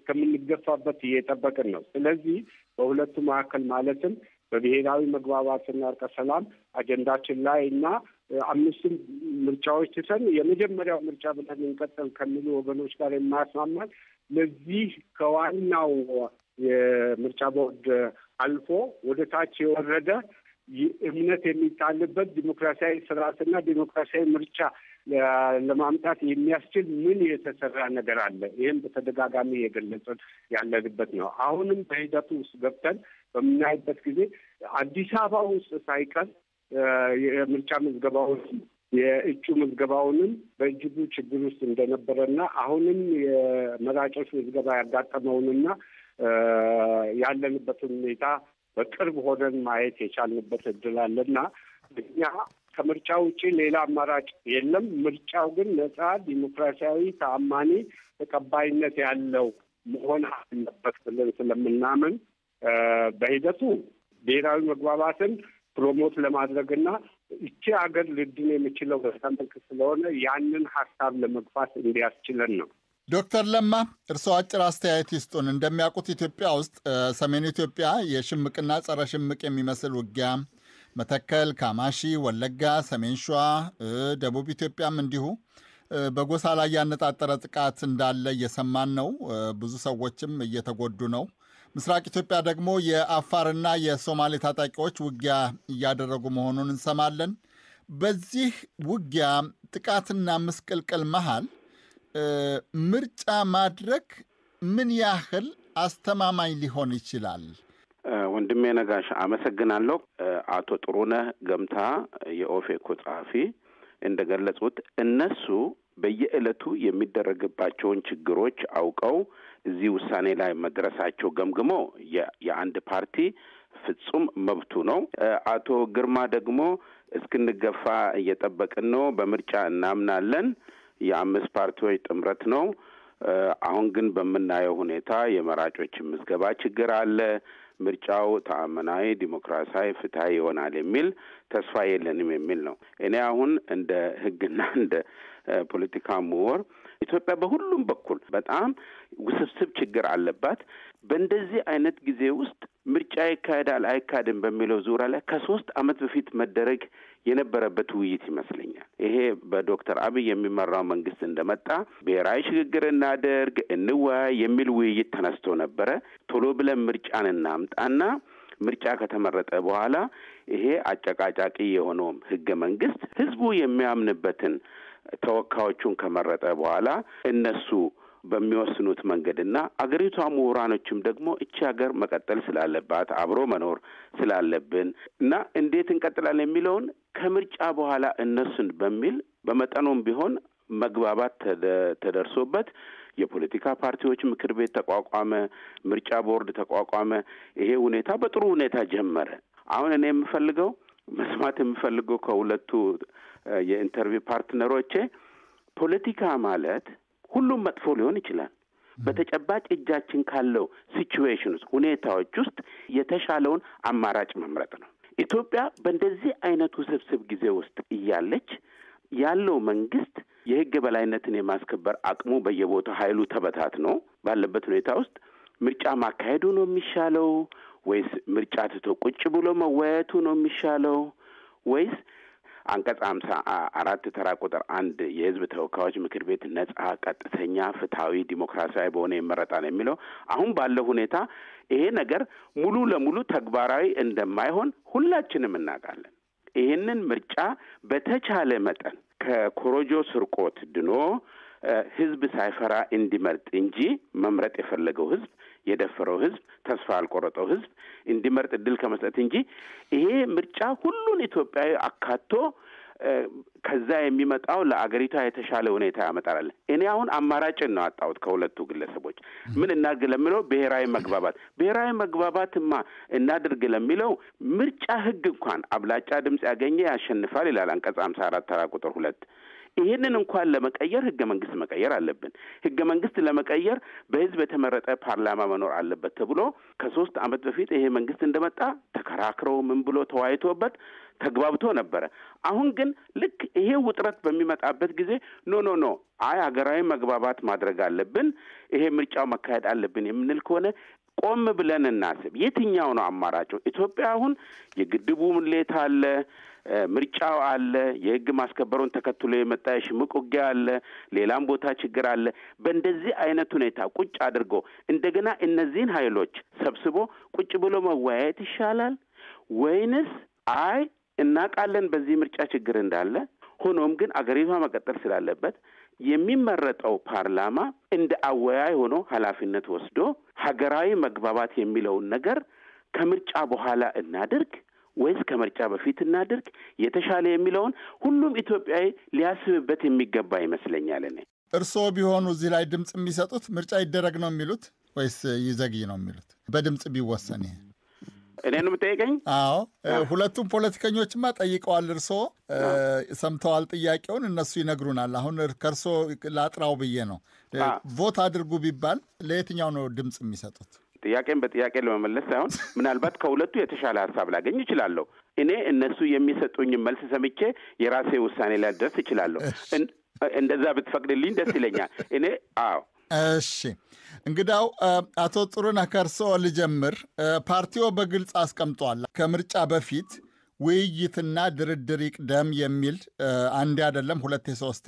እስከምንገፋበት እየጠበቅን ነው። ስለዚህ በሁለቱ መካከል ማለትም በብሔራዊ መግባባትና እርቀ ሰላም አጀንዳችን ላይ እና አምስቱም ምርጫዎች ትተን የመጀመሪያው ምርጫ ብለን እንቀጥል ከሚሉ ወገኖች ጋር የማያስማማን ለዚህ ከዋናው የምርጫ ቦርድ አልፎ ወደ ታች የወረደ እምነት የሚጣልበት ዲሞክራሲያዊ ስርዓትና ዲሞክራሲያዊ ምርጫ ለማምጣት የሚያስችል ምን የተሰራ ነገር አለ? ይህም በተደጋጋሚ የገለጽን ያለንበት ነው። አሁንም በሂደቱ ውስጥ ገብተን በምናይበት ጊዜ አዲስ አበባ ውስጥ ሳይቀር የምርጫ ምዝገባውን የእጩ ምዝገባውንም በእጅጉ ችግር ውስጥ እንደነበረና አሁንም የመራጮች ምዝገባ ያጋጠመውንና ያለንበትን ሁኔታ በቅርብ ሆነን ማየት የቻልንበት እድል አለና እኛ ከምርጫ ውጭ ሌላ አማራጭ የለም። ምርጫው ግን ነጻ፣ ዲሞክራሲያዊ፣ ተአማኒ፣ ተቀባይነት ያለው መሆን አለበት ብለን ስለምናምን በሂደቱ ብሔራዊ መግባባትን ፕሮሞት ለማድረግና እቺ ሀገር ልድን የሚችለው በዛ መልክ ስለሆነ ያንን ሀሳብ ለመግፋት እንዲያስችለን ነው። ዶክተር ለማ እርስዎ አጭር አስተያየት ይስጡን። እንደሚያውቁት ኢትዮጵያ ውስጥ ሰሜን ኢትዮጵያ የሽምቅና ጸረ ሽምቅ የሚመስል ውጊያ መተከል፣ ካማሺ፣ ወለጋ፣ ሰሜን ሸዋ፣ ደቡብ ኢትዮጵያም እንዲሁ በጎሳ ላይ ያነጣጠረ ጥቃት እንዳለ እየሰማን ነው። ብዙ ሰዎችም እየተጎዱ ነው። ምስራቅ ኢትዮጵያ ደግሞ የአፋርና የሶማሌ ታጣቂዎች ውጊያ እያደረጉ መሆኑን እንሰማለን። በዚህ ውጊያ ጥቃትና ምስቅልቅል መሃል ምርጫ ማድረግ ምን ያህል አስተማማኝ ሊሆን ይችላል? ወንድሜ ነጋሽ አመሰግናለሁ። አቶ ጥሩነህ ገምታ የኦፌኮ ጸሐፊ እንደገለጹት እነሱ በየዕለቱ የሚደረግባቸውን ችግሮች አውቀው እዚህ ውሳኔ ላይ መድረሳቸው ገምግሞ የአንድ ፓርቲ ፍጹም መብቱ ነው። አቶ ግርማ ደግሞ እስክንገፋ እየጠበቅን ነው፣ በምርጫ እናምናለን፣ የአምስት ፓርቲዎች ጥምረት ነው። አሁን ግን በምናየው ሁኔታ የመራጮች ምዝገባ ችግር አለ። ምርጫው ተአመናዊ፣ ዲሞክራሲያዊ፣ ፍትሀዊ ይሆናል የሚል ተስፋ የለንም የሚል ነው። እኔ አሁን እንደ ሕግና እንደ ፖለቲካ ምሁር ኢትዮጵያ በሁሉም በኩል በጣም ውስብስብ ችግር አለባት። በእንደዚህ አይነት ጊዜ ውስጥ ምርጫ ይካሄዳል አይካሄድም በሚለው ዙሪያ ላይ ከሶስት ዓመት በፊት መደረግ የነበረበት ውይይት ይመስለኛል። ይሄ በዶክተር አብይ የሚመራው መንግስት እንደመጣ ብሔራዊ ሽግግር እናደርግ፣ እንወያይ የሚል ውይይት ተነስቶ ነበረ። ቶሎ ብለን ምርጫን እናምጣና ምርጫ ከተመረጠ በኋላ ይሄ አጨቃጫቂ የሆነውም ህገ መንግስት ህዝቡ የሚያምንበትን ተወካዮቹን ከመረጠ በኋላ እነሱ በሚወስኑት መንገድና አገሪቷ ምሁራኖችም ደግሞ እቺ ሀገር መቀጠል ስላለባት አብሮ መኖር ስላለብን እና እንዴት እንቀጥላለን የሚለውን ከምርጫ በኋላ እነሱን በሚል በመጠኑም ቢሆን መግባባት ተደርሶበት የፖለቲካ ፓርቲዎች ምክር ቤት ተቋቋመ፣ ምርጫ ቦርድ ተቋቋመ። ይሄ ሁኔታ በጥሩ ሁኔታ ጀመረ። አሁን እኔ የምፈልገው መስማት የምፈልገው ከሁለቱ የኢንተርቪው ፓርትነሮቼ ፖለቲካ ማለት ሁሉም መጥፎ ሊሆን ይችላል። በተጨባጭ እጃችን ካለው ሲቹዌሽን ውስጥ ሁኔታዎች ውስጥ የተሻለውን አማራጭ መምረጥ ነው። ኢትዮጵያ በእንደዚህ አይነት ውስብስብ ጊዜ ውስጥ እያለች ያለው መንግስት የህግ የበላይነትን የማስከበር አቅሙ በየቦታው ኃይሉ ተበታትኖ ባለበት ሁኔታ ውስጥ ምርጫ ማካሄዱ ነው የሚሻለው ወይስ ምርጫ ትቶ ቁጭ ብሎ መወያየቱ ነው የሚሻለው ወይስ አንቀጽ ሀምሳ አራት ተራ ቁጥር አንድ የህዝብ ተወካዮች ምክር ቤት ነጻ፣ ቀጥተኛ፣ ፍትሐዊ፣ ዲሞክራሲያዊ በሆነ ይመረጣል የሚለው አሁን ባለው ሁኔታ ይሄ ነገር ሙሉ ለሙሉ ተግባራዊ እንደማይሆን ሁላችንም እናውቃለን። ይህንን ምርጫ በተቻለ መጠን ከኮሮጆ ስርቆት ድኖ ህዝብ ሳይፈራ እንዲመርጥ እንጂ መምረጥ የፈለገው ህዝብ የደፈረው ህዝብ ተስፋ ያልቆረጠው ህዝብ እንዲመርጥ እድል ከመስጠት እንጂ ይሄ ምርጫ ሁሉን ኢትዮጵያዊ አካቶ ከዛ የሚመጣው ለአገሪቷ የተሻለ ሁኔታ ያመጣል። እኔ አሁን አማራጭን ነው አጣሁት ከሁለቱ ግለሰቦች ምን እናድርግ ለሚለው ብሔራዊ መግባባት ብሔራዊ መግባባትማ እናድርግ ለሚለው ምርጫ ህግ እንኳን አብላጫ ድምፅ ያገኘ ያሸንፋል ይላል አንቀጽ ሀምሳ አራት ተራ ቁጥር ሁለት ይህንን እንኳን ለመቀየር ህገ መንግስት መቀየር አለብን። ህገ መንግስት ለመቀየር በህዝብ የተመረጠ ፓርላማ መኖር አለበት ተብሎ ከሶስት ዓመት በፊት ይሄ መንግስት እንደመጣ ተከራክረው ምን ብሎ ተወያይቶበት ተግባብቶ ነበረ። አሁን ግን ልክ ይሄ ውጥረት በሚመጣበት ጊዜ ኖ ኖ ኖ አይ ሀገራዊ መግባባት ማድረግ አለብን፣ ይሄ ምርጫው መካሄድ አለብን የምንል ከሆነ ቆም ብለን እናስብ። የትኛው ነው አማራጩ? ኢትዮጵያ አሁን የግድቡ ሙሌት አለ፣ ምርጫው አለ፣ የህግ ማስከበሩን ተከትሎ የመጣ የሽምቅ ውጊያ አለ፣ ሌላም ቦታ ችግር አለ። በእንደዚህ አይነት ሁኔታ ቁጭ አድርጎ እንደገና እነዚህን ኃይሎች ሰብስቦ ቁጭ ብሎ መወያየት ይሻላል ወይንስ አይ እናውቃለን በዚህ ምርጫ ችግር እንዳለ ሆኖም ግን አገሪቷ መቀጠል ስላለበት የሚመረጠው ፓርላማ እንደ አወያይ ሆኖ ኃላፊነት ወስዶ ሀገራዊ መግባባት የሚለውን ነገር ከምርጫ በኋላ እናድርግ ወይስ ከምርጫ በፊት እናድርግ የተሻለ የሚለውን ሁሉም ኢትዮጵያዊ ሊያስብበት የሚገባ ይመስለኛል። እኔ እርስዎ ቢሆኑ እዚህ ላይ ድምፅ የሚሰጡት ምርጫ ይደረግ ነው የሚሉት ወይስ ይዘግይ ነው የሚሉት? በድምፅ ቢወሰን ይሄ እኔ ነው የምጠይቀኝ? አዎ ሁለቱም ፖለቲከኞችማ ጠይቀዋል። እርስዎ ሰምተዋል ጥያቄውን፣ እነሱ ይነግሩናል። አሁን ከእርስዎ ላጥራው ብዬ ነው። ቮት አድርጉ ቢባል ለየትኛው ነው ድምፅ የሚሰጡት? ጥያቄን በጥያቄ ለመመለስ ሳይሆን ምናልባት ከሁለቱ የተሻለ ሀሳብ ላገኝ እችላለሁ። እኔ እነሱ የሚሰጡኝ መልስ ሰምቼ የራሴ ውሳኔ ላይ ደርስ እችላለሁ። እንደዛ ብትፈቅድልኝ ደስ ይለኛል። እኔ አዎ እሺ እንግዳው አቶ ጥሩነህ ከእርስዎ ልጀምር። ፓርቲዎ በግልጽ አስቀምጧል ከምርጫ በፊት ውይይትና ድርድር ይቅደም የሚል አንዴ አይደለም ሁለቴ ሶስቴ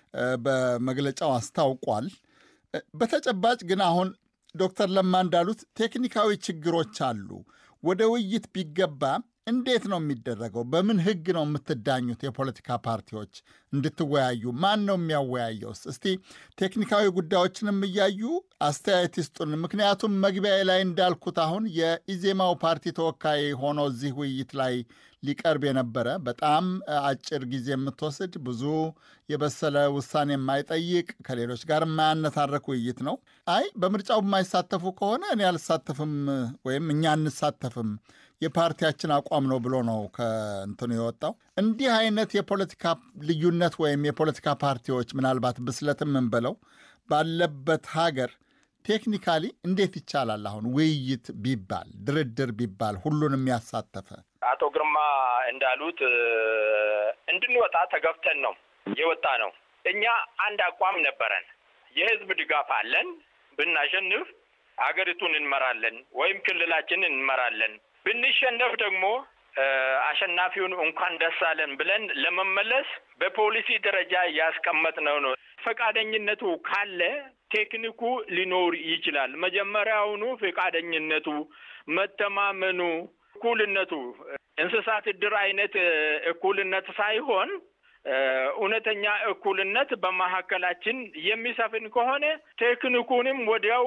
በመግለጫው አስታውቋል። በተጨባጭ ግን አሁን ዶክተር ለማ እንዳሉት ቴክኒካዊ ችግሮች አሉ። ወደ ውይይት ቢገባ እንዴት ነው የሚደረገው? በምን ሕግ ነው የምትዳኙት? የፖለቲካ ፓርቲዎች እንድትወያዩ ማን ነው የሚያወያየውስ? እስቲ ቴክኒካዊ ጉዳዮችንም እያዩ አስተያየት ይስጡን። ምክንያቱም መግቢያ ላይ እንዳልኩት አሁን የኢዜማው ፓርቲ ተወካይ ሆኖ እዚህ ውይይት ላይ ሊቀርብ የነበረ በጣም አጭር ጊዜ የምትወስድ ብዙ የበሰለ ውሳኔ የማይጠይቅ ከሌሎች ጋር የማያነታረክ ውይይት ነው። አይ በምርጫው የማይሳተፉ ከሆነ እኔ አልሳተፍም ወይም እኛ አንሳተፍም የፓርቲያችን አቋም ነው ብሎ ነው ከእንትኑ የወጣው። እንዲህ አይነት የፖለቲካ ልዩነት ወይም የፖለቲካ ፓርቲዎች ምናልባት ብስለትም እንበለው ባለበት ሀገር ቴክኒካሊ እንዴት ይቻላል? አሁን ውይይት ቢባል ድርድር ቢባል ሁሉንም ያሳተፈ አቶ ግርማ እንዳሉት እንድንወጣ ተገፍተን ነው የወጣ ነው። እኛ አንድ አቋም ነበረን። የህዝብ ድጋፍ አለን። ብናሸንፍ አገሪቱን እንመራለን ወይም ክልላችንን እንመራለን ብንሸነፍ ደግሞ አሸናፊውን እንኳን ደስ አለን ብለን ለመመለስ በፖሊሲ ደረጃ ያስቀመጥነው ነው። ፈቃደኝነቱ ካለ ቴክኒኩ ሊኖር ይችላል። መጀመሪያውኑ ፈቃደኝነቱ፣ መተማመኑ፣ እኩልነቱ እንስሳት እድር አይነት እኩልነት ሳይሆን እውነተኛ እኩልነት በመካከላችን የሚሰፍን ከሆነ ቴክኒኩንም ወዲያው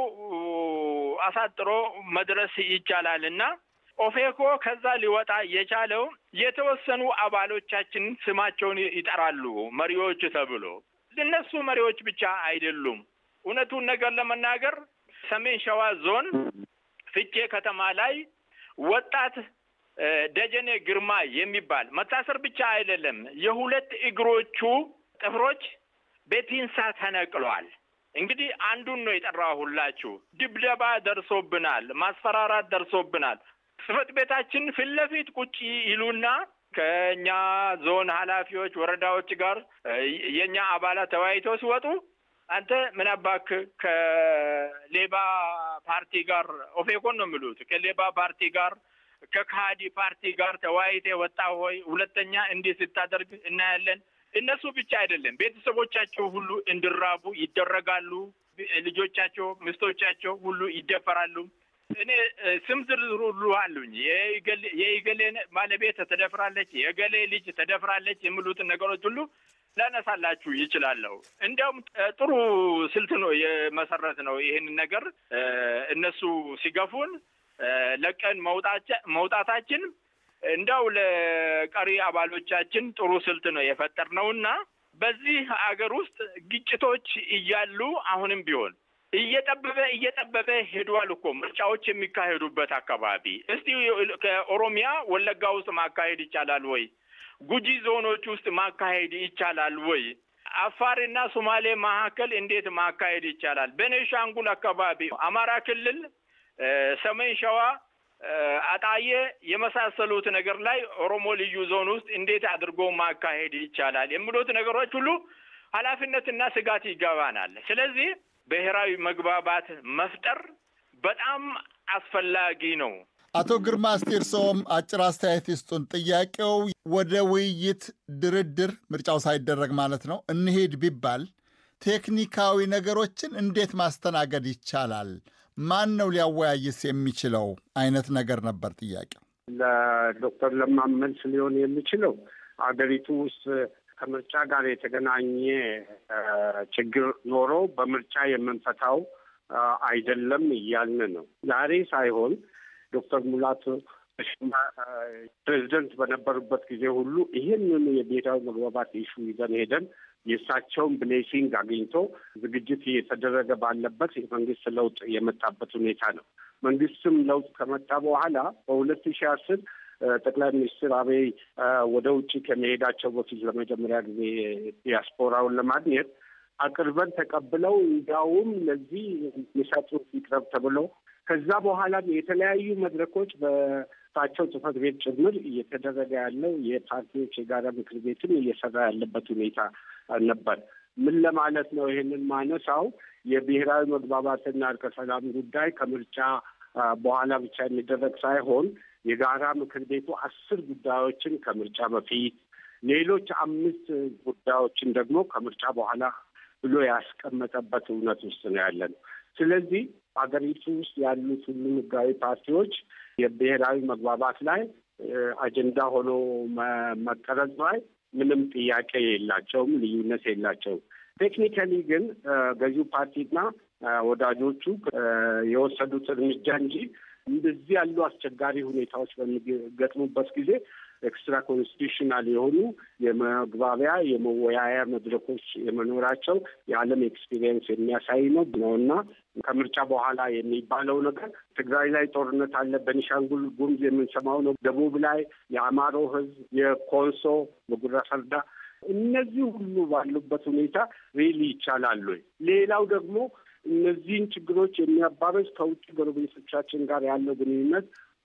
አሳጥሮ መድረስ ይቻላል እና ኦፌኮ ከዛ ሊወጣ የቻለው የተወሰኑ አባሎቻችን ስማቸውን ይጠራሉ መሪዎች ተብሎ። እነሱ መሪዎች ብቻ አይደሉም። እውነቱን ነገር ለመናገር ሰሜን ሸዋ ዞን ፍቼ ከተማ ላይ ወጣት ደጀኔ ግርማ የሚባል መታሰር ብቻ አይደለም፣ የሁለት እግሮቹ ጥፍሮች በፒንሳ ተነቅሏል። እንግዲህ አንዱን ነው የጠራሁላችሁ። ድብደባ ደርሶብናል፣ ማስፈራራት ደርሶብናል። ጽህፈት ቤታችን ፊት ለፊት ቁጭ ይሉና ከእኛ ዞን ኃላፊዎች ወረዳዎች ጋር የእኛ አባላት ተወያይተው ሲወጡ አንተ ምን አባክ ከሌባ ፓርቲ ጋር ኦፌኮን ነው የሚሉት ከሌባ ፓርቲ ጋር ከካሃዲ ፓርቲ ጋር ተወያይተ ወጣ ሆይ ሁለተኛ እንዲህ ስታደርግ እናያለን። እነሱ ብቻ አይደለም ቤተሰቦቻቸው ሁሉ እንዲራቡ ይደረጋሉ። ልጆቻቸው፣ ሚስቶቻቸው ሁሉ ይደፈራሉ። እኔ ስም ዝርዝር ሁሉ አሉኝ። የኢገሌ ባለቤት ተደፍራለች፣ የገሌ ልጅ ተደፍራለች የሚሉትን ነገሮች ሁሉ ላነሳላችሁ ይችላለሁ። እንዲያውም ጥሩ ስልት ነው የመሰረት ነው ይህንን ነገር እነሱ ሲገፉን ለቀን መውጣታችን እንደው ለቀሪ አባሎቻችን ጥሩ ስልት ነው የፈጠርነውና በዚህ አገር ውስጥ ግጭቶች እያሉ አሁንም ቢሆን እየጠበበ እየጠበበ ሄዷል እኮ ምርጫዎች የሚካሄዱበት አካባቢ። እስቲ ከኦሮሚያ ወለጋ ውስጥ ማካሄድ ይቻላል ወይ? ጉጂ ዞኖች ውስጥ ማካሄድ ይቻላል ወይ? አፋርና ሶማሌ መካከል እንዴት ማካሄድ ይቻላል? ቤኒሻንጉል አካባቢ፣ አማራ ክልል፣ ሰሜን ሸዋ፣ አጣዬ የመሳሰሉት ነገር ላይ ኦሮሞ ልዩ ዞን ውስጥ እንዴት አድርጎ ማካሄድ ይቻላል? የሚሉት ነገሮች ሁሉ ኃላፊነትና ስጋት ይገባናል። ስለዚህ ብሔራዊ መግባባት መፍጠር በጣም አስፈላጊ ነው። አቶ ግርማ እስቲ እርስዎም አጭር አስተያየት ይስጡን። ጥያቄው ወደ ውይይት፣ ድርድር ምርጫው ሳይደረግ ማለት ነው እንሄድ ቢባል ቴክኒካዊ ነገሮችን እንዴት ማስተናገድ ይቻላል? ማን ነው ሊያወያይስ የሚችለው አይነት ነገር ነበር ጥያቄው። ለዶክተር ለማ መልስ ሊሆን የሚችለው አገሪቱ ውስጥ ከምርጫ ጋር የተገናኘ ችግር ኖሮ በምርጫ የምንፈታው አይደለም እያልን ነው። ዛሬ ሳይሆን ዶክተር ሙላቱ ፕሬዚደንት በነበሩበት ጊዜ ሁሉ ይህንኑ የብሔራዊ መግባባት ኢሹ ይዘን ሄደን የእሳቸውን ብሌሲንግ አግኝቶ ዝግጅት እየተደረገ ባለበት የመንግስት ለውጥ የመጣበት ሁኔታ ነው። መንግስትም ለውጥ ከመጣ በኋላ በሁለት ሺህ አስር ጠቅላይ ሚኒስትር አብይ ወደ ውጭ ከመሄዳቸው በፊት ለመጀመሪያ ጊዜ ዲያስፖራውን ለማግኘት አቅርበን ተቀብለው እንዲያውም ለዚህ የሚሰጡት ይቅረብ ተብለው ከዛ በኋላም የተለያዩ መድረኮች በእሳቸው ጽህፈት ቤት ጭምር እየተደረገ ያለው የፓርቲዎች የጋራ ምክር ቤትም እየሰራ ያለበት ሁኔታ ነበር። ምን ለማለት ነው ይሄንን ማነሳው? የብሔራዊ መግባባትና እርቀ ሰላም ጉዳይ ከምርጫ በኋላ ብቻ የሚደረግ ሳይሆን የጋራ ምክር ቤቱ አስር ጉዳዮችን ከምርጫ በፊት ሌሎች አምስት ጉዳዮችን ደግሞ ከምርጫ በኋላ ብሎ ያስቀመጠበት እውነት ውስጥ ነው ያለ ነው። ስለዚህ ሀገሪቱ ውስጥ ያሉት ሁሉም ህጋዊ ፓርቲዎች የብሔራዊ መግባባት ላይ አጀንዳ ሆኖ መቀረጽ ላይ ምንም ጥያቄ የላቸውም፣ ልዩነት የላቸውም። ቴክኒካሊ ግን ገዢው ፓርቲና ወዳጆቹ የወሰዱት እርምጃ እንጂ እንደዚህ ያሉ አስቸጋሪ ሁኔታዎች በሚገጥሙበት ጊዜ ኤክስትራ ኮንስቲቱሽናል የሆኑ የመግባቢያ የመወያያ መድረኮች የመኖራቸው የዓለም ኤክስፒሪየንስ የሚያሳይ ነው ነው እና ከምርጫ በኋላ የሚባለው ነገር ትግራይ ላይ ጦርነት አለ፣ በኒሻንጉል ጉሙዝ የምንሰማው ነው፣ ደቡብ ላይ የአማሮ ህዝብ፣ የኮንሶ በጉራ ፈርዳ እነዚህ ሁሉ ባሉበት ሁኔታ ሪሊ ይቻላል ወይ? ሌላው ደግሞ እነዚህን ችግሮች የሚያባበስ ከውጭ ጎረቤቶቻችን ጋር ያለው ግንኙነት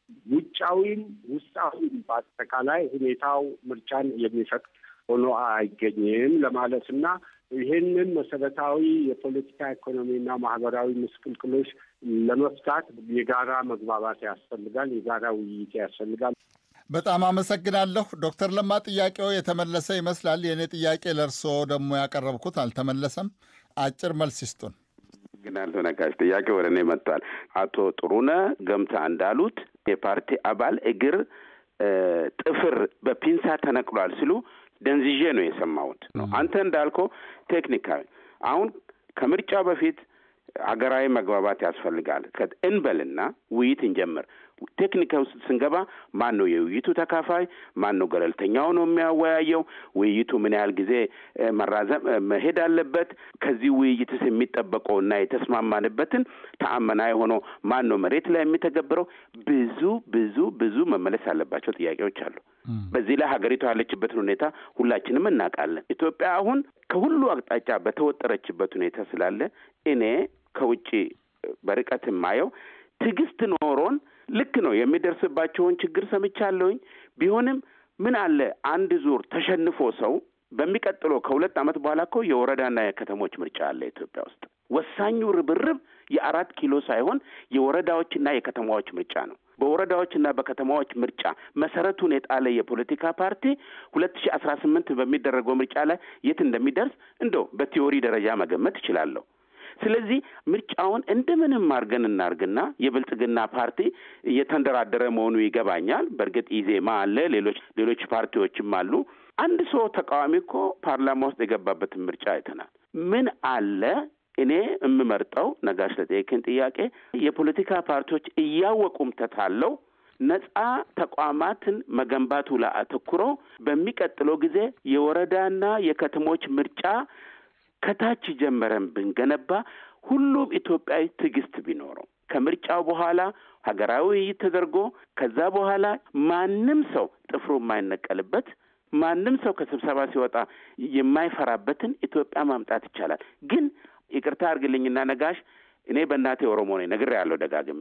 ውጫዊም ውስጣዊም በአጠቃላይ ሁኔታው ምርጫን የሚፈቅድ ሆኖ አይገኝም ለማለት እና ይህንን መሰረታዊ የፖለቲካ ኢኮኖሚና ማህበራዊ ምስቅልቅሎች ለመፍታት የጋራ መግባባት ያስፈልጋል። የጋራ ውይይት ያስፈልጋል። በጣም አመሰግናለሁ ዶክተር ለማ ጥያቄው የተመለሰ ይመስላል። የእኔ ጥያቄ ለእርስዎ ደግሞ ያቀረብኩት አልተመለሰም። አጭር መልስ ይስጡን። ግናለሁ ነጋሽ ጥያቄ ወደ እኔ መጥቷል። አቶ ጥሩነህ ገምታ እንዳሉት የፓርቲ አባል እግር ጥፍር በፒንሳ ተነቅሏል ሲሉ ደንዝዤ ነው የሰማሁት ነው። አንተ እንዳልከው ቴክኒካዊ አሁን ከምርጫ በፊት ሀገራዊ መግባባት ያስፈልጋል እንበልና ውይይት እንጀምር። ቴክኒካ ውስጥ ስንገባ ማን ነው የውይይቱ ተካፋይ? ማን ነው ገለልተኛው ነው የሚያወያየው? ውይይቱ ምን ያህል ጊዜ መራዘም መሄድ አለበት? ከዚህ ውይይትስ የሚጠበቀው እና የተስማማንበትን ተአመናዊ ሆኖ ማን ነው መሬት ላይ የሚተገብረው? ብዙ ብዙ ብዙ መመለስ ያለባቸው ጥያቄዎች አሉ። በዚህ ላይ ሀገሪቷ ያለችበትን ሁኔታ ሁላችንም እናውቃለን። ኢትዮጵያ አሁን ከሁሉ አቅጣጫ በተወጠረችበት ሁኔታ ስላለ እኔ ከውጭ በርቀት የማየው ትዕግስት ኖሮን ልክ ነው የሚደርስባቸውን ችግር ሰምቻለሁኝ። ቢሆንም ምን አለ አንድ ዙር ተሸንፎ ሰው በሚቀጥለው ከሁለት ዓመት በኋላ እኮ የወረዳና የከተሞች ምርጫ አለ ኢትዮጵያ ውስጥ። ወሳኙ ርብርብ የአራት ኪሎ ሳይሆን የወረዳዎችና የከተማዎች ምርጫ ነው። በወረዳዎችና በከተማዎች ምርጫ መሰረቱን የጣለ የፖለቲካ ፓርቲ ሁለት ሺህ አስራ ስምንት በሚደረገው ምርጫ ላይ የት እንደሚደርስ እንደው በቲዎሪ ደረጃ መገመት እችላለሁ። ስለዚህ ምርጫውን እንደምንም አድርገን እናርግና የብልጽግና ፓርቲ እየተንደራደረ መሆኑ ይገባኛል። በእርግጥ ኢዜማ አለ፣ ሌሎች ሌሎች ፓርቲዎችም አሉ። አንድ ሰው ተቃዋሚ እኮ ፓርላማ ውስጥ የገባበትን ምርጫ አይተናል። ምን አለ እኔ የምመርጠው ነጋሽ ለጠየቅን ጥያቄ የፖለቲካ ፓርቲዎች እያወቁም ተታለው ነጻ ተቋማትን መገንባቱ ላይ አተኩረው በሚቀጥለው ጊዜ የወረዳና የከተሞች ምርጫ ከታች ጀመረን ብንገነባ ሁሉም ኢትዮጵያዊ ትዕግስት ቢኖረው ከምርጫው በኋላ ሀገራዊ ውይይት ተደርጎ ከዛ በኋላ ማንም ሰው ጥፍሩ የማይነቀልበት ማንም ሰው ከስብሰባ ሲወጣ የማይፈራበትን ኢትዮጵያ ማምጣት ይቻላል። ግን ይቅርታ አድርግልኝና ነጋሽ እኔ በእናቴ ኦሮሞ ነኝ፣ ነግሬያለሁ ደጋግሜ።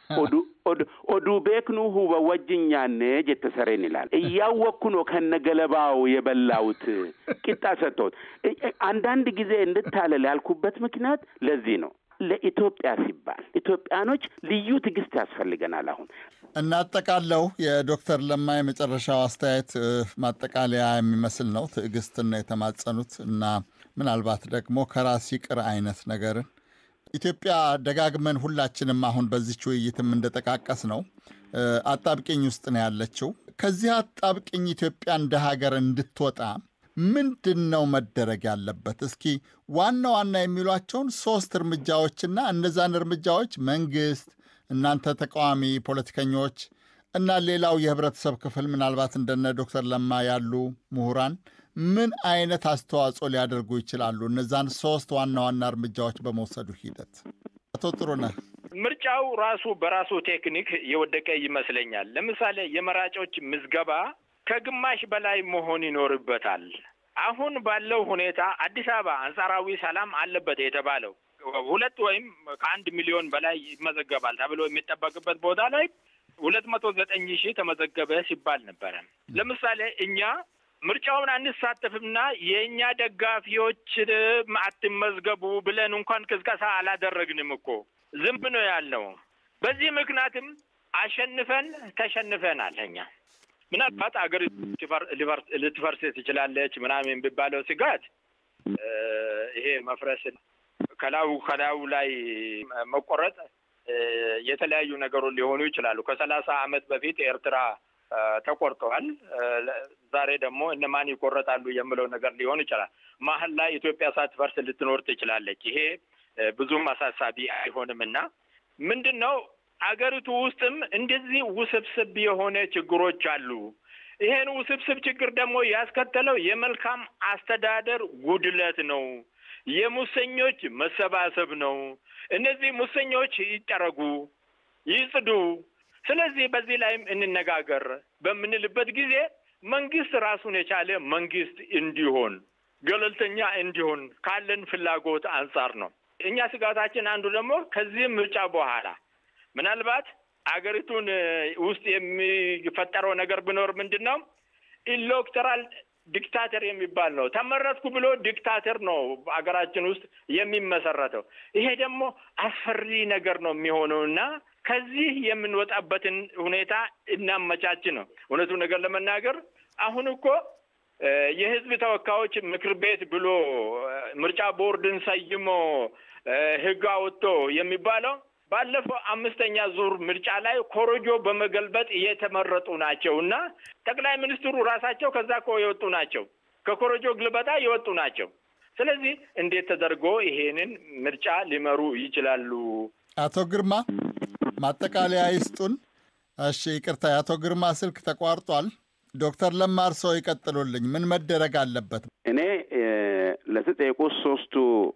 ኦዱ ቤክኑ ሁበ ወጅኛኔ ጀተሰሬን ይላል። እያወቅኩ ነው ከነገለባው የበላሁት ቂጣ ሰጥቶት። አንዳንድ ጊዜ እንድታለል ያልኩበት ምክንያት ለዚህ ነው። ለኢትዮጵያ ሲባል ኢትዮጵያኖች ልዩ ትዕግስት ያስፈልገናል። አሁን እናጠቃለው። የዶክተር ለማ የመጨረሻው አስተያየት ማጠቃለያ የሚመስል ነው። ትዕግስትን ነው የተማጸኑት እና ምናልባት ደግሞ ከራስ ይቅር አይነት ነገርን ኢትዮጵያ ደጋግመን ሁላችንም አሁን በዚች ውይይትም እንደጠቃቀስ ነው አጣብቂኝ ውስጥ ነው ያለችው። ከዚህ አጣብቂኝ ኢትዮጵያ እንደ ሀገር እንድትወጣ ምንድን ነው መደረግ ያለበት? እስኪ ዋና ዋና የሚሏቸውን ሶስት እርምጃዎችና እነዛን እርምጃዎች መንግስት፣ እናንተ ተቃዋሚ ፖለቲከኞች እና ሌላው የህብረተሰብ ክፍል ምናልባት እንደነ ዶክተር ለማ ያሉ ምሁራን ምን አይነት አስተዋጽኦ ሊያደርጉ ይችላሉ? እነዛን ሶስት ዋና ዋና እርምጃዎች በመውሰዱ ሂደት። አቶ ጥሩነህ ምርጫው ራሱ በራሱ ቴክኒክ የወደቀ ይመስለኛል። ለምሳሌ የመራጮች ምዝገባ ከግማሽ በላይ መሆን ይኖርበታል። አሁን ባለው ሁኔታ አዲስ አበባ አንጻራዊ ሰላም አለበት የተባለው ሁለት ወይም ከአንድ ሚሊዮን በላይ ይመዘገባል ተብሎ የሚጠበቅበት ቦታ ላይ ሁለት መቶ ዘጠኝ ሺህ ተመዘገበ ሲባል ነበረ። ለምሳሌ እኛ ምርጫውን አንሳተፍምና የእኛ ደጋፊዎች አትመዝገቡ ብለን እንኳን ቅስቀሳ አላደረግንም እኮ ዝም ነው ያልነው። በዚህ ምክንያትም አሸንፈን ተሸንፈናል። እኛ ምናልባት አገር ልትፈርስ ትችላለች ምናምን የሚባለው ስጋት ይሄ መፍረስ ከላዩ ከላዩ ላይ መቆረጥ የተለያዩ ነገሮች ሊሆኑ ይችላሉ። ከሰላሳ ዓመት በፊት ኤርትራ ተቆርጠዋል። ዛሬ ደግሞ እነማን ይቆረጣሉ የሚለው ነገር ሊሆን ይችላል። መሀል ላይ ኢትዮጵያ ሳትፈርስ ልትኖር ትችላለች። ይሄ ብዙም አሳሳቢ አይሆንም እና ምንድን ነው አገሪቱ ውስጥም እንደዚህ ውስብስብ የሆነ ችግሮች አሉ። ይሄን ውስብስብ ችግር ደግሞ ያስከተለው የመልካም አስተዳደር ጉድለት ነው። የሙሰኞች መሰባሰብ ነው። እነዚህ ሙሰኞች ይጠረጉ፣ ይጽዱ። ስለዚህ በዚህ ላይም እንነጋገር በምንልበት ጊዜ መንግስት ራሱን የቻለ መንግስት እንዲሆን ገለልተኛ እንዲሆን ካለን ፍላጎት አንጻር ነው። እኛ ስጋታችን አንዱ ደግሞ ከዚህ ምርጫ በኋላ ምናልባት አገሪቱን ውስጥ የሚፈጠረው ነገር ቢኖር ምንድን ነው ኢሌክቶራል ዲክታተር የሚባል ነው። ተመረጥኩ ብሎ ዲክታተር ነው አገራችን ውስጥ የሚመሰረተው። ይሄ ደግሞ አስፈሪ ነገር ነው የሚሆነው እና ከዚህ የምንወጣበትን ሁኔታ እናመቻች ነው። እውነቱ ነገር ለመናገር አሁን እኮ የህዝብ ተወካዮች ምክር ቤት ብሎ ምርጫ ቦርድን ሰይሞ ህግ አወጥቶ የሚባለው ባለፈው አምስተኛ ዙር ምርጫ ላይ ኮረጆ በመገልበጥ የተመረጡ ናቸው እና ጠቅላይ ሚኒስትሩ ራሳቸው ከዛ እኮ የወጡ ናቸው። ከኮረጆ ግልበጣ የወጡ ናቸው። ስለዚህ እንዴት ተደርጎ ይሄንን ምርጫ ሊመሩ ይችላሉ? አቶ ግርማ ማጠቃለያ ይስጡን። እሺ፣ ይቅርታ የአቶ ግርማ ስልክ ተቋርጧል። ዶክተር ለማ እርስዎ ይቀጥሉልኝ። ምን መደረግ አለበት? እኔ ለተጠየቁት ሶስቱ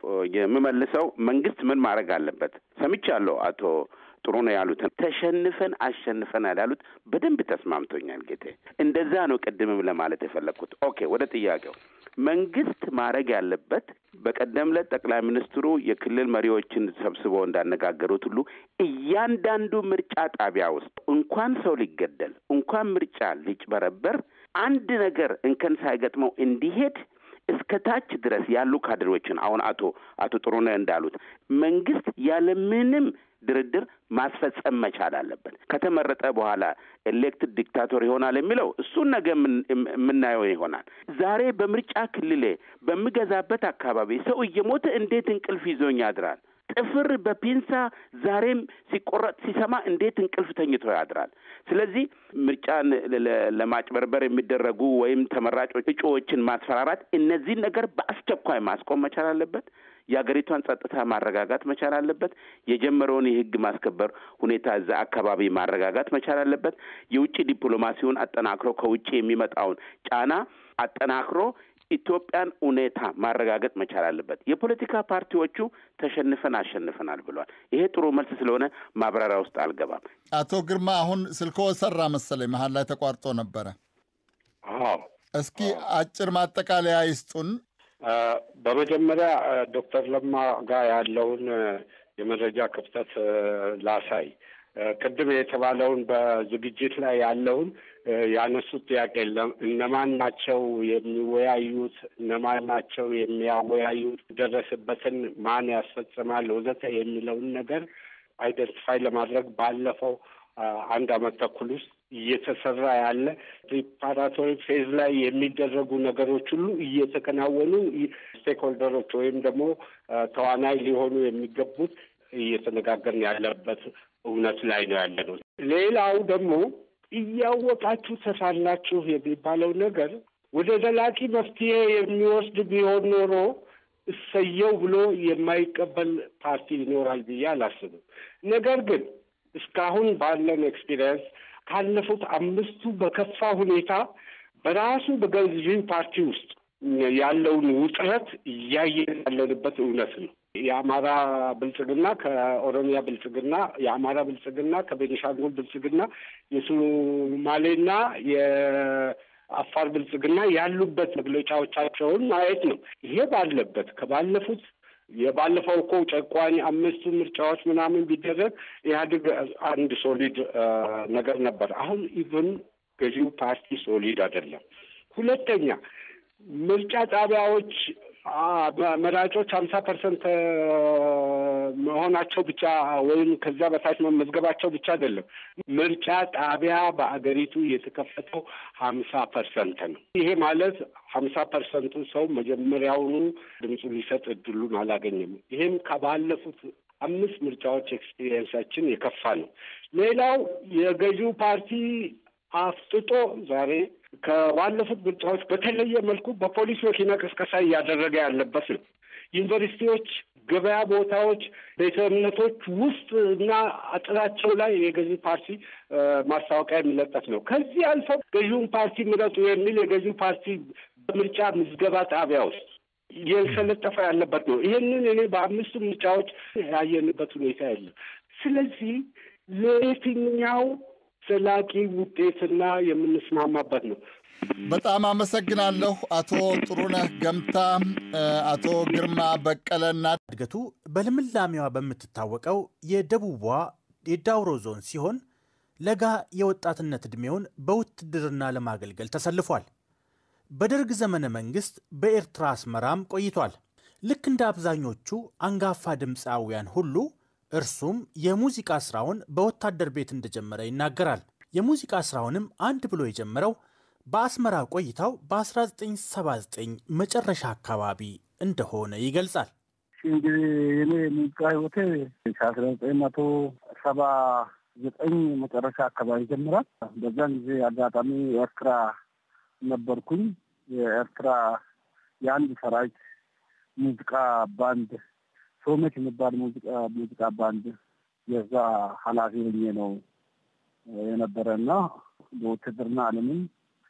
የምመልሰው መንግስት ምን ማድረግ አለበት ሰምቻለሁ። አቶ ጥሩ ነው ያሉትን ተሸንፈን አሸንፈናል ያሉት በደንብ ተስማምቶኛል ጌቴ። እንደዛ ነው ቅድምም ለማለት የፈለግኩት። ኦኬ ወደ ጥያቄው መንግስት ማድረግ ያለበት በቀደም ዕለት ጠቅላይ ሚኒስትሩ የክልል መሪዎችን ሰብስበው እንዳነጋገሩት ሁሉ እያንዳንዱ ምርጫ ጣቢያ ውስጥ እንኳን ሰው ሊገደል እንኳን ምርጫ ሊጭበረበር አንድ ነገር እንከን ሳይገጥመው እንዲሄድ እስከ ታች ድረስ ያሉ ካድሬዎችን አሁን አቶ አቶ ጥሩነህ እንዳሉት መንግስት ያለምንም ድርድር ማስፈጸም መቻል አለበት። ከተመረጠ በኋላ ኤሌክትድ ዲክታቶር ይሆናል የሚለው እሱን ነገ የምናየው ይሆናል። ዛሬ በምርጫ ክልሌ በምገዛበት አካባቢ ሰው እየሞተ እንዴት እንቅልፍ ይዞኝ ያድራል? ጥፍር በፒንሳ ዛሬም ሲቆረጥ ሲሰማ እንዴት እንቅልፍ ተኝቶ ያድራል? ስለዚህ ምርጫን ለማጭበርበር የሚደረጉ ወይም ተመራጮች እጩዎችን ማስፈራራት፣ እነዚህን ነገር በአስቸኳይ ማስቆም መቻል አለበት። የሀገሪቷን ጸጥታ ማረጋጋት መቻል አለበት። የጀመረውን የህግ ማስከበር ሁኔታ እዛ አካባቢ ማረጋጋት መቻል አለበት። የውጭ ዲፕሎማሲውን አጠናክሮ ከውጭ የሚመጣውን ጫና አጠናክሮ ኢትዮጵያን ሁኔታ ማረጋገጥ መቻል አለበት። የፖለቲካ ፓርቲዎቹ ተሸንፈን አሸንፈናል ብሏል። ይሄ ጥሩ መልስ ስለሆነ ማብራሪያ ውስጥ አልገባም። አቶ ግርማ አሁን ስልክዎ ሰራ መሰለኝ፣ መሀል ላይ ተቋርጦ ነበረ። አዎ እስኪ አጭር ማጠቃለያ ይስጡን። በመጀመሪያ ዶክተር ለማ ጋር ያለውን የመረጃ ክፍተት ላሳይ። ቅድም የተባለውን በዝግጅት ላይ ያለውን ያነሱት ጥያቄ የለም። እነማን ናቸው የሚወያዩት? እነማን ናቸው የሚያወያዩት? ደረስበትን ማን ያስፈጽማል? ወዘተ የሚለውን ነገር አይደንቲፋይ ለማድረግ ባለፈው አንድ አመት ተኩል ውስጥ እየተሰራ ያለ ፕሪፓራቶሪ ፌዝ ላይ የሚደረጉ ነገሮች ሁሉ እየተከናወኑ ስቴክሆልደሮች ወይም ደግሞ ተዋናይ ሊሆኑ የሚገቡት እየተነጋገርን ያለበት እውነት ላይ ነው ያለ ነው። ሌላው ደግሞ እያወቃችሁ ተሳላችሁ የሚባለው ነገር ወደ ዘላቂ መፍትሄ የሚወስድ ቢሆን ኖሮ እሰየው ብሎ የማይቀበል ፓርቲ ይኖራል ብዬ አላስብም። ነገር ግን እስካሁን ባለን ኤክስፒሪየንስ ካለፉት አምስቱ በከፋ ሁኔታ በራሱ በገዢው ፓርቲ ውስጥ ያለውን ውጥረት እያየን ያለንበት እውነት ነው። የአማራ ብልጽግና ከኦሮሚያ ብልጽግና፣ የአማራ ብልጽግና ከቤኒሻንጉል ብልጽግና፣ የሶማሌና የአፋር ብልጽግና ያሉበት መግለጫዎቻቸውን ማየት ነው። ይሄ ባለበት ከባለፉት የባለፈው እኮ ጨቋኝ አምስቱ ምርጫዎች ምናምን ቢደረግ ኢህአዴግ አንድ ሶሊድ ነገር ነበር። አሁን ኢቨን ገዢው ፓርቲ ሶሊድ አይደለም። ሁለተኛ ምርጫ ጣቢያዎች መራጮች ሀምሳ ፐርሰንት መሆናቸው ብቻ ወይም ከዚያ በታች መመዝገባቸው ብቻ አይደለም። ምርጫ ጣቢያ በአገሪቱ የተከፈተው ሀምሳ ፐርሰንት ነው። ይሄ ማለት ሀምሳ ፐርሰንቱ ሰው መጀመሪያውኑ ድምፁ ሊሰጥ እድሉን አላገኘም። ይሄም ከባለፉት አምስት ምርጫዎች ኤክስፒሪየንሳችን የከፋ ነው። ሌላው የገዢው ፓርቲ አፍጥጦ ዛሬ ከባለፉት ምርጫዎች በተለየ መልኩ በፖሊስ መኪና ቅስቀሳ እያደረገ ያለበት ነው። ዩኒቨርሲቲዎች፣ ገበያ ቦታዎች፣ ቤተ እምነቶች ውስጥ እና አጥራቸው ላይ የገዢ ፓርቲ ማስታወቂያ የሚለጠፍ ነው። ከዚህ አልፎ ገዢውን ፓርቲ ምረጡ የሚል የገዢው ፓርቲ በምርጫ ምዝገባ ጣቢያ ውስጥ እየተለጠፈ ያለበት ነው። ይህንን እኔ በአምስቱ ምርጫዎች ያየንበት ሁኔታ የለም። ስለዚህ ለየትኛው ዘላቂ ውጤትና የምንስማማበት ነው። በጣም አመሰግናለሁ አቶ ጥሩነህ ገምታ፣ አቶ ግርማ በቀለና እድገቱ በልምላሜዋ በምትታወቀው የደቡቧ የዳውሮ ዞን ሲሆን ለጋ የወጣትነት ዕድሜውን በውትድርና ለማገልገል ተሰልፏል። በደርግ ዘመነ መንግሥት በኤርትራ አስመራም ቆይቷል። ልክ እንደ አብዛኞቹ አንጋፋ ድምፃውያን ሁሉ እርሱም የሙዚቃ ስራውን በወታደር ቤት እንደጀመረ ይናገራል። የሙዚቃ ስራውንም አንድ ብሎ የጀመረው በአስመራ ቆይታው በ1979 መጨረሻ አካባቢ እንደሆነ ይገልጻል። እንግዲህ የኔ ሙዚቃ ህይወቴ ከአስራ ዘጠኝ መቶ ሰባ ዘጠኝ መጨረሻ አካባቢ ይጀምራል። በዛን ጊዜ አጋጣሚ ኤርትራ ነበርኩኝ። የኤርትራ የአንድ ሰራዊት ሙዚቃ ባንድ ሶመች የሚባል ሙዚቃ ሙዚቃ ባንድ የዛ ኃላፊ ሆኜ ነው የነበረ እና በውትድርና ዓለምም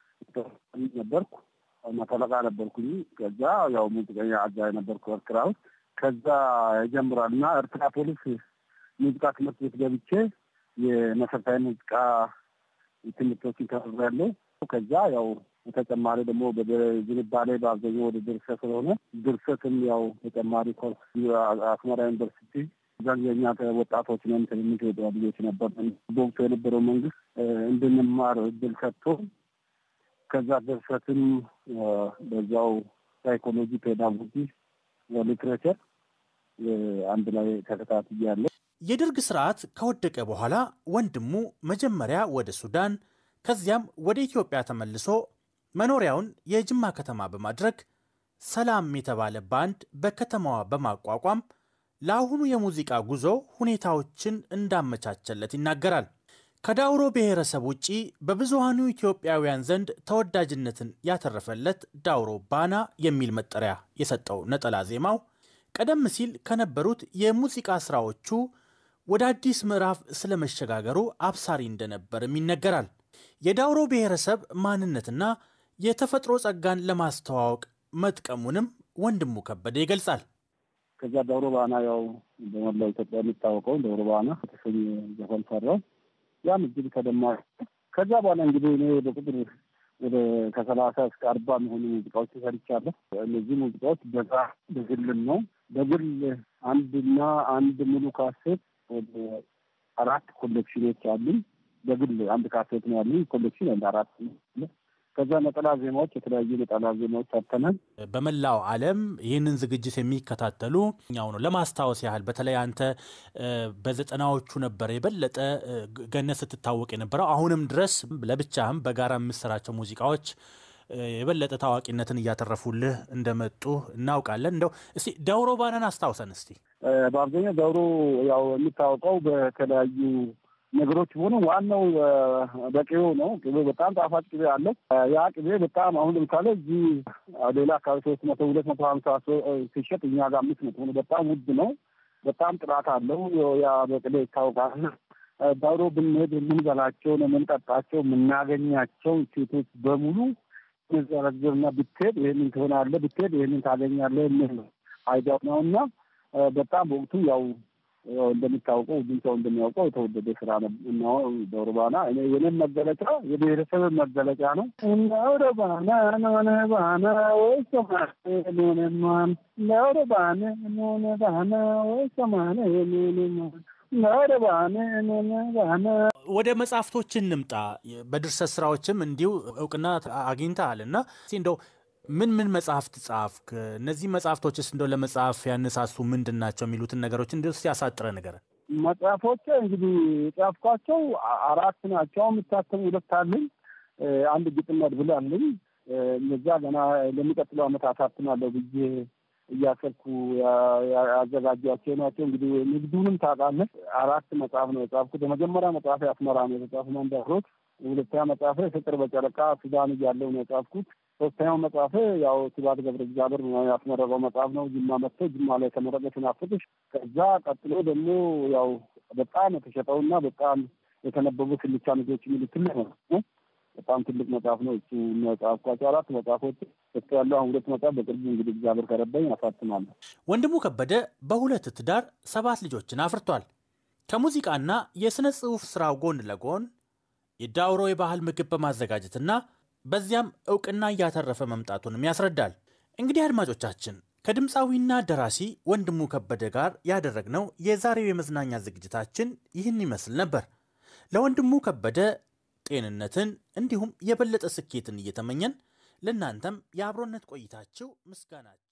ነበርኩ። መቶ አለቃ ነበርኩኝ። ከዛ ያው ሙዚቀኛ አዛዥ ነበርኩ ኤርትራ ውስጥ። ከዛ ይጀምራል እና ኤርትራ ፖሊስ ሙዚቃ ትምህርት ቤት ገብቼ የመሰረታዊ ሙዚቃ ትምህርቶችን ተምሬያለሁ። ከዛ ያው በተጨማሪ ደግሞ ዝንባሌ በአብዛኛው ወደ ድርሰት ስለሆነ ድርሰትም ያው ተጨማሪ ኮርስ አስመራ ዩኒቨርሲቲ እዛን የኛ ወጣቶች ነን ትንንሽ ልጆች ነበር። በወቅቱ የነበረው መንግስት እንድንማር እድል ሰጥቶ ከዛ ድርሰትም በዛው ሳይኮሎጂ፣ ፔዳጎጂ፣ ሊትሬቸር አንድ ላይ ተከታትያለሁ። የደርግ ስርዓት ከወደቀ በኋላ ወንድሙ መጀመሪያ ወደ ሱዳን ከዚያም ወደ ኢትዮጵያ ተመልሶ መኖሪያውን የጅማ ከተማ በማድረግ ሰላም የተባለ ባንድ በከተማዋ በማቋቋም ለአሁኑ የሙዚቃ ጉዞ ሁኔታዎችን እንዳመቻቸለት ይናገራል። ከዳውሮ ብሔረሰብ ውጪ በብዙሃኑ ኢትዮጵያውያን ዘንድ ተወዳጅነትን ያተረፈለት ዳውሮ ባና የሚል መጠሪያ የሰጠው ነጠላ ዜማው ቀደም ሲል ከነበሩት የሙዚቃ ስራዎቹ ወደ አዲስ ምዕራፍ ስለመሸጋገሩ አብሳሪ እንደነበርም ይነገራል። የዳውሮ ብሔረሰብ ማንነትና የተፈጥሮ ጸጋን ለማስተዋወቅ መጥቀሙንም ወንድሙ ከበደ ይገልጻል። ከዛ ዳውሮ ባና ያው በመላው ኢትዮጵያ የሚታወቀው ዳውሮ ባና የተሰኘ ዘፈን ሰራው። ያም እጅግ ተደማጭ። ከዛ በኋላ እንግዲህ እኔ በቁጥር ወደ ከሰላሳ እስከ አርባ የሚሆኑ ሙዚቃዎች ሰርቻለሁ። እነዚህ ሙዚቃዎች በዛ በግልም ነው። በግል አንድና አንድ ሙሉ ካሴት ወደ አራት ኮሌክሽኖች አሉኝ። በግል አንድ ካሴት ነው ያሉኝ። ኮሌክሽን እንደ አራት ከዛ ነጠላ ዜማዎች የተለያዩ ነጠላ ዜማዎች ሰርተናል። በመላው ዓለም ይህንን ዝግጅት የሚከታተሉ ኛው ነው ለማስታወስ ያህል በተለይ አንተ በዘጠናዎቹ ነበረ የበለጠ ገነት ስትታወቅ የነበረው አሁንም ድረስ ለብቻህም በጋራ የምሰራቸው ሙዚቃዎች የበለጠ ታዋቂነትን እያተረፉልህ እንደመጡ እናውቃለን። እንደው እስቲ ዳውሮ ባናን አስታውሰን እስቲ። በአብዛኛው ዳውሮ ያው የሚታወቀው በተለያዩ ነገሮች ሆኑ ዋናው በቅቤው ነው። ቅቤው በጣም ጣፋጭ ቅቤ አለው። ያ ቅቤ በጣም አሁን ለምሳሌ እዚህ ሌላ አካባቢ ሶስት መቶ ሁለት መቶ ሀምሳ ሲሸጥ እኛ ጋር አምስት መቶ ነው። በጣም ውድ ነው። በጣም ጥራት አለው። ያ በቅቤ ይታወቃል። ዳውሮ ብንሄድ የምንበላቸው የምንጠጣቸው የምናገኛቸው ሴቶች በሙሉ ዘረዝርና ብትሄድ ይህንን ትሆናለህ፣ ብትሄድ ይህንን ታገኛለህ የሚል ነው አይዲያው ነው እና በጣም በወቅቱ ያው እንደሚታወቀው ሁሉም ሰው እንደሚያውቀው የተወደደ ስራ ነው ዳውሮ ባና። እኔ የኔም መገለጫ የብሔረሰብ መገለጫ ነው። ዳውሮ ባና ኖነ ባና ወይ ሰማነ ኖነማን ዳውሮ ባነ ኖነ ባና ወይ ሰማነ ኖነማን ወደ መጽሐፍቶች እንምጣ። በድርሰት ስራዎችም እንዲሁ እውቅና አግኝተሃል እና እንደው ምን ምን መጽሐፍት ጻፍክ? እነዚህ መጽሐፍቶችስ እንደው ለመጽሐፍ ያነሳሱ ምንድን ናቸው የሚሉትን ነገሮች እንዲ ስ ያሳጥረ ነገር መጽሐፎች እንግዲህ የጻፍኳቸው አራት ናቸው። የሚታተሙ ሁለት አለኝ። አንድ ግጥም መድብል አለኝ። እነዛ ገና ለሚቀጥለው ዓመት አሳትማለሁ ብዬ እያሰብኩ ያዘጋጇቸው ናቸው። እንግዲህ ንግዱንም ታውቃለህ። አራት መጽሐፍ ነው የጻፍኩት። የመጀመሪያ መጽሐፍ አስመራ ነው የተጻፉ መንደሮች። ሁለተኛ መጽሐፍ ፍቅር በጨረቃ ሱዳን እያለሁ ነው የጻፍኩት። ሶስተኛው መጽሐፍ ያው ስብሐት ገብረ እግዚአብሔር ያስመረቀው መጽሐፍ ነው። ጅማ መጥቶ ጅማ ላይ የተመረቀ ስናፍቅሽ። ከዛ ቀጥሎ ደግሞ ያው በጣም የተሸጠውና በጣም የተነበቡ ስልቻ ልጆች የሚሉት ትልቅ ነው በጣም ትልቅ መጽሐፍ ነው። እሱ ጻፍኳቸው አራት መጽሐፎች እሱ ያለው አሁን ሁለት መጽሐፍ በቅርቡ እንግዲህ እግዚአብሔር ከረዳኝ አሳትማለሁ። ወንድሙ ከበደ በሁለት ትዳር ሰባት ልጆችን አፍርቷል። ከሙዚቃና የሥነ ጽሑፍ ሥራው ጎን ለጎን የዳውሮ የባህል ምግብ በማዘጋጀትና በዚያም እውቅና እያተረፈ መምጣቱንም ያስረዳል። እንግዲህ አድማጮቻችን ከድምፃዊና ደራሲ ወንድሙ ከበደ ጋር ያደረግነው የዛሬው የመዝናኛ ዝግጅታችን ይህን ይመስል ነበር። ለወንድሙ ከበደ ጤንነትን እንዲሁም የበለጠ ስኬትን እየተመኘን ለእናንተም የአብሮነት ቆይታችሁ ምስጋናችን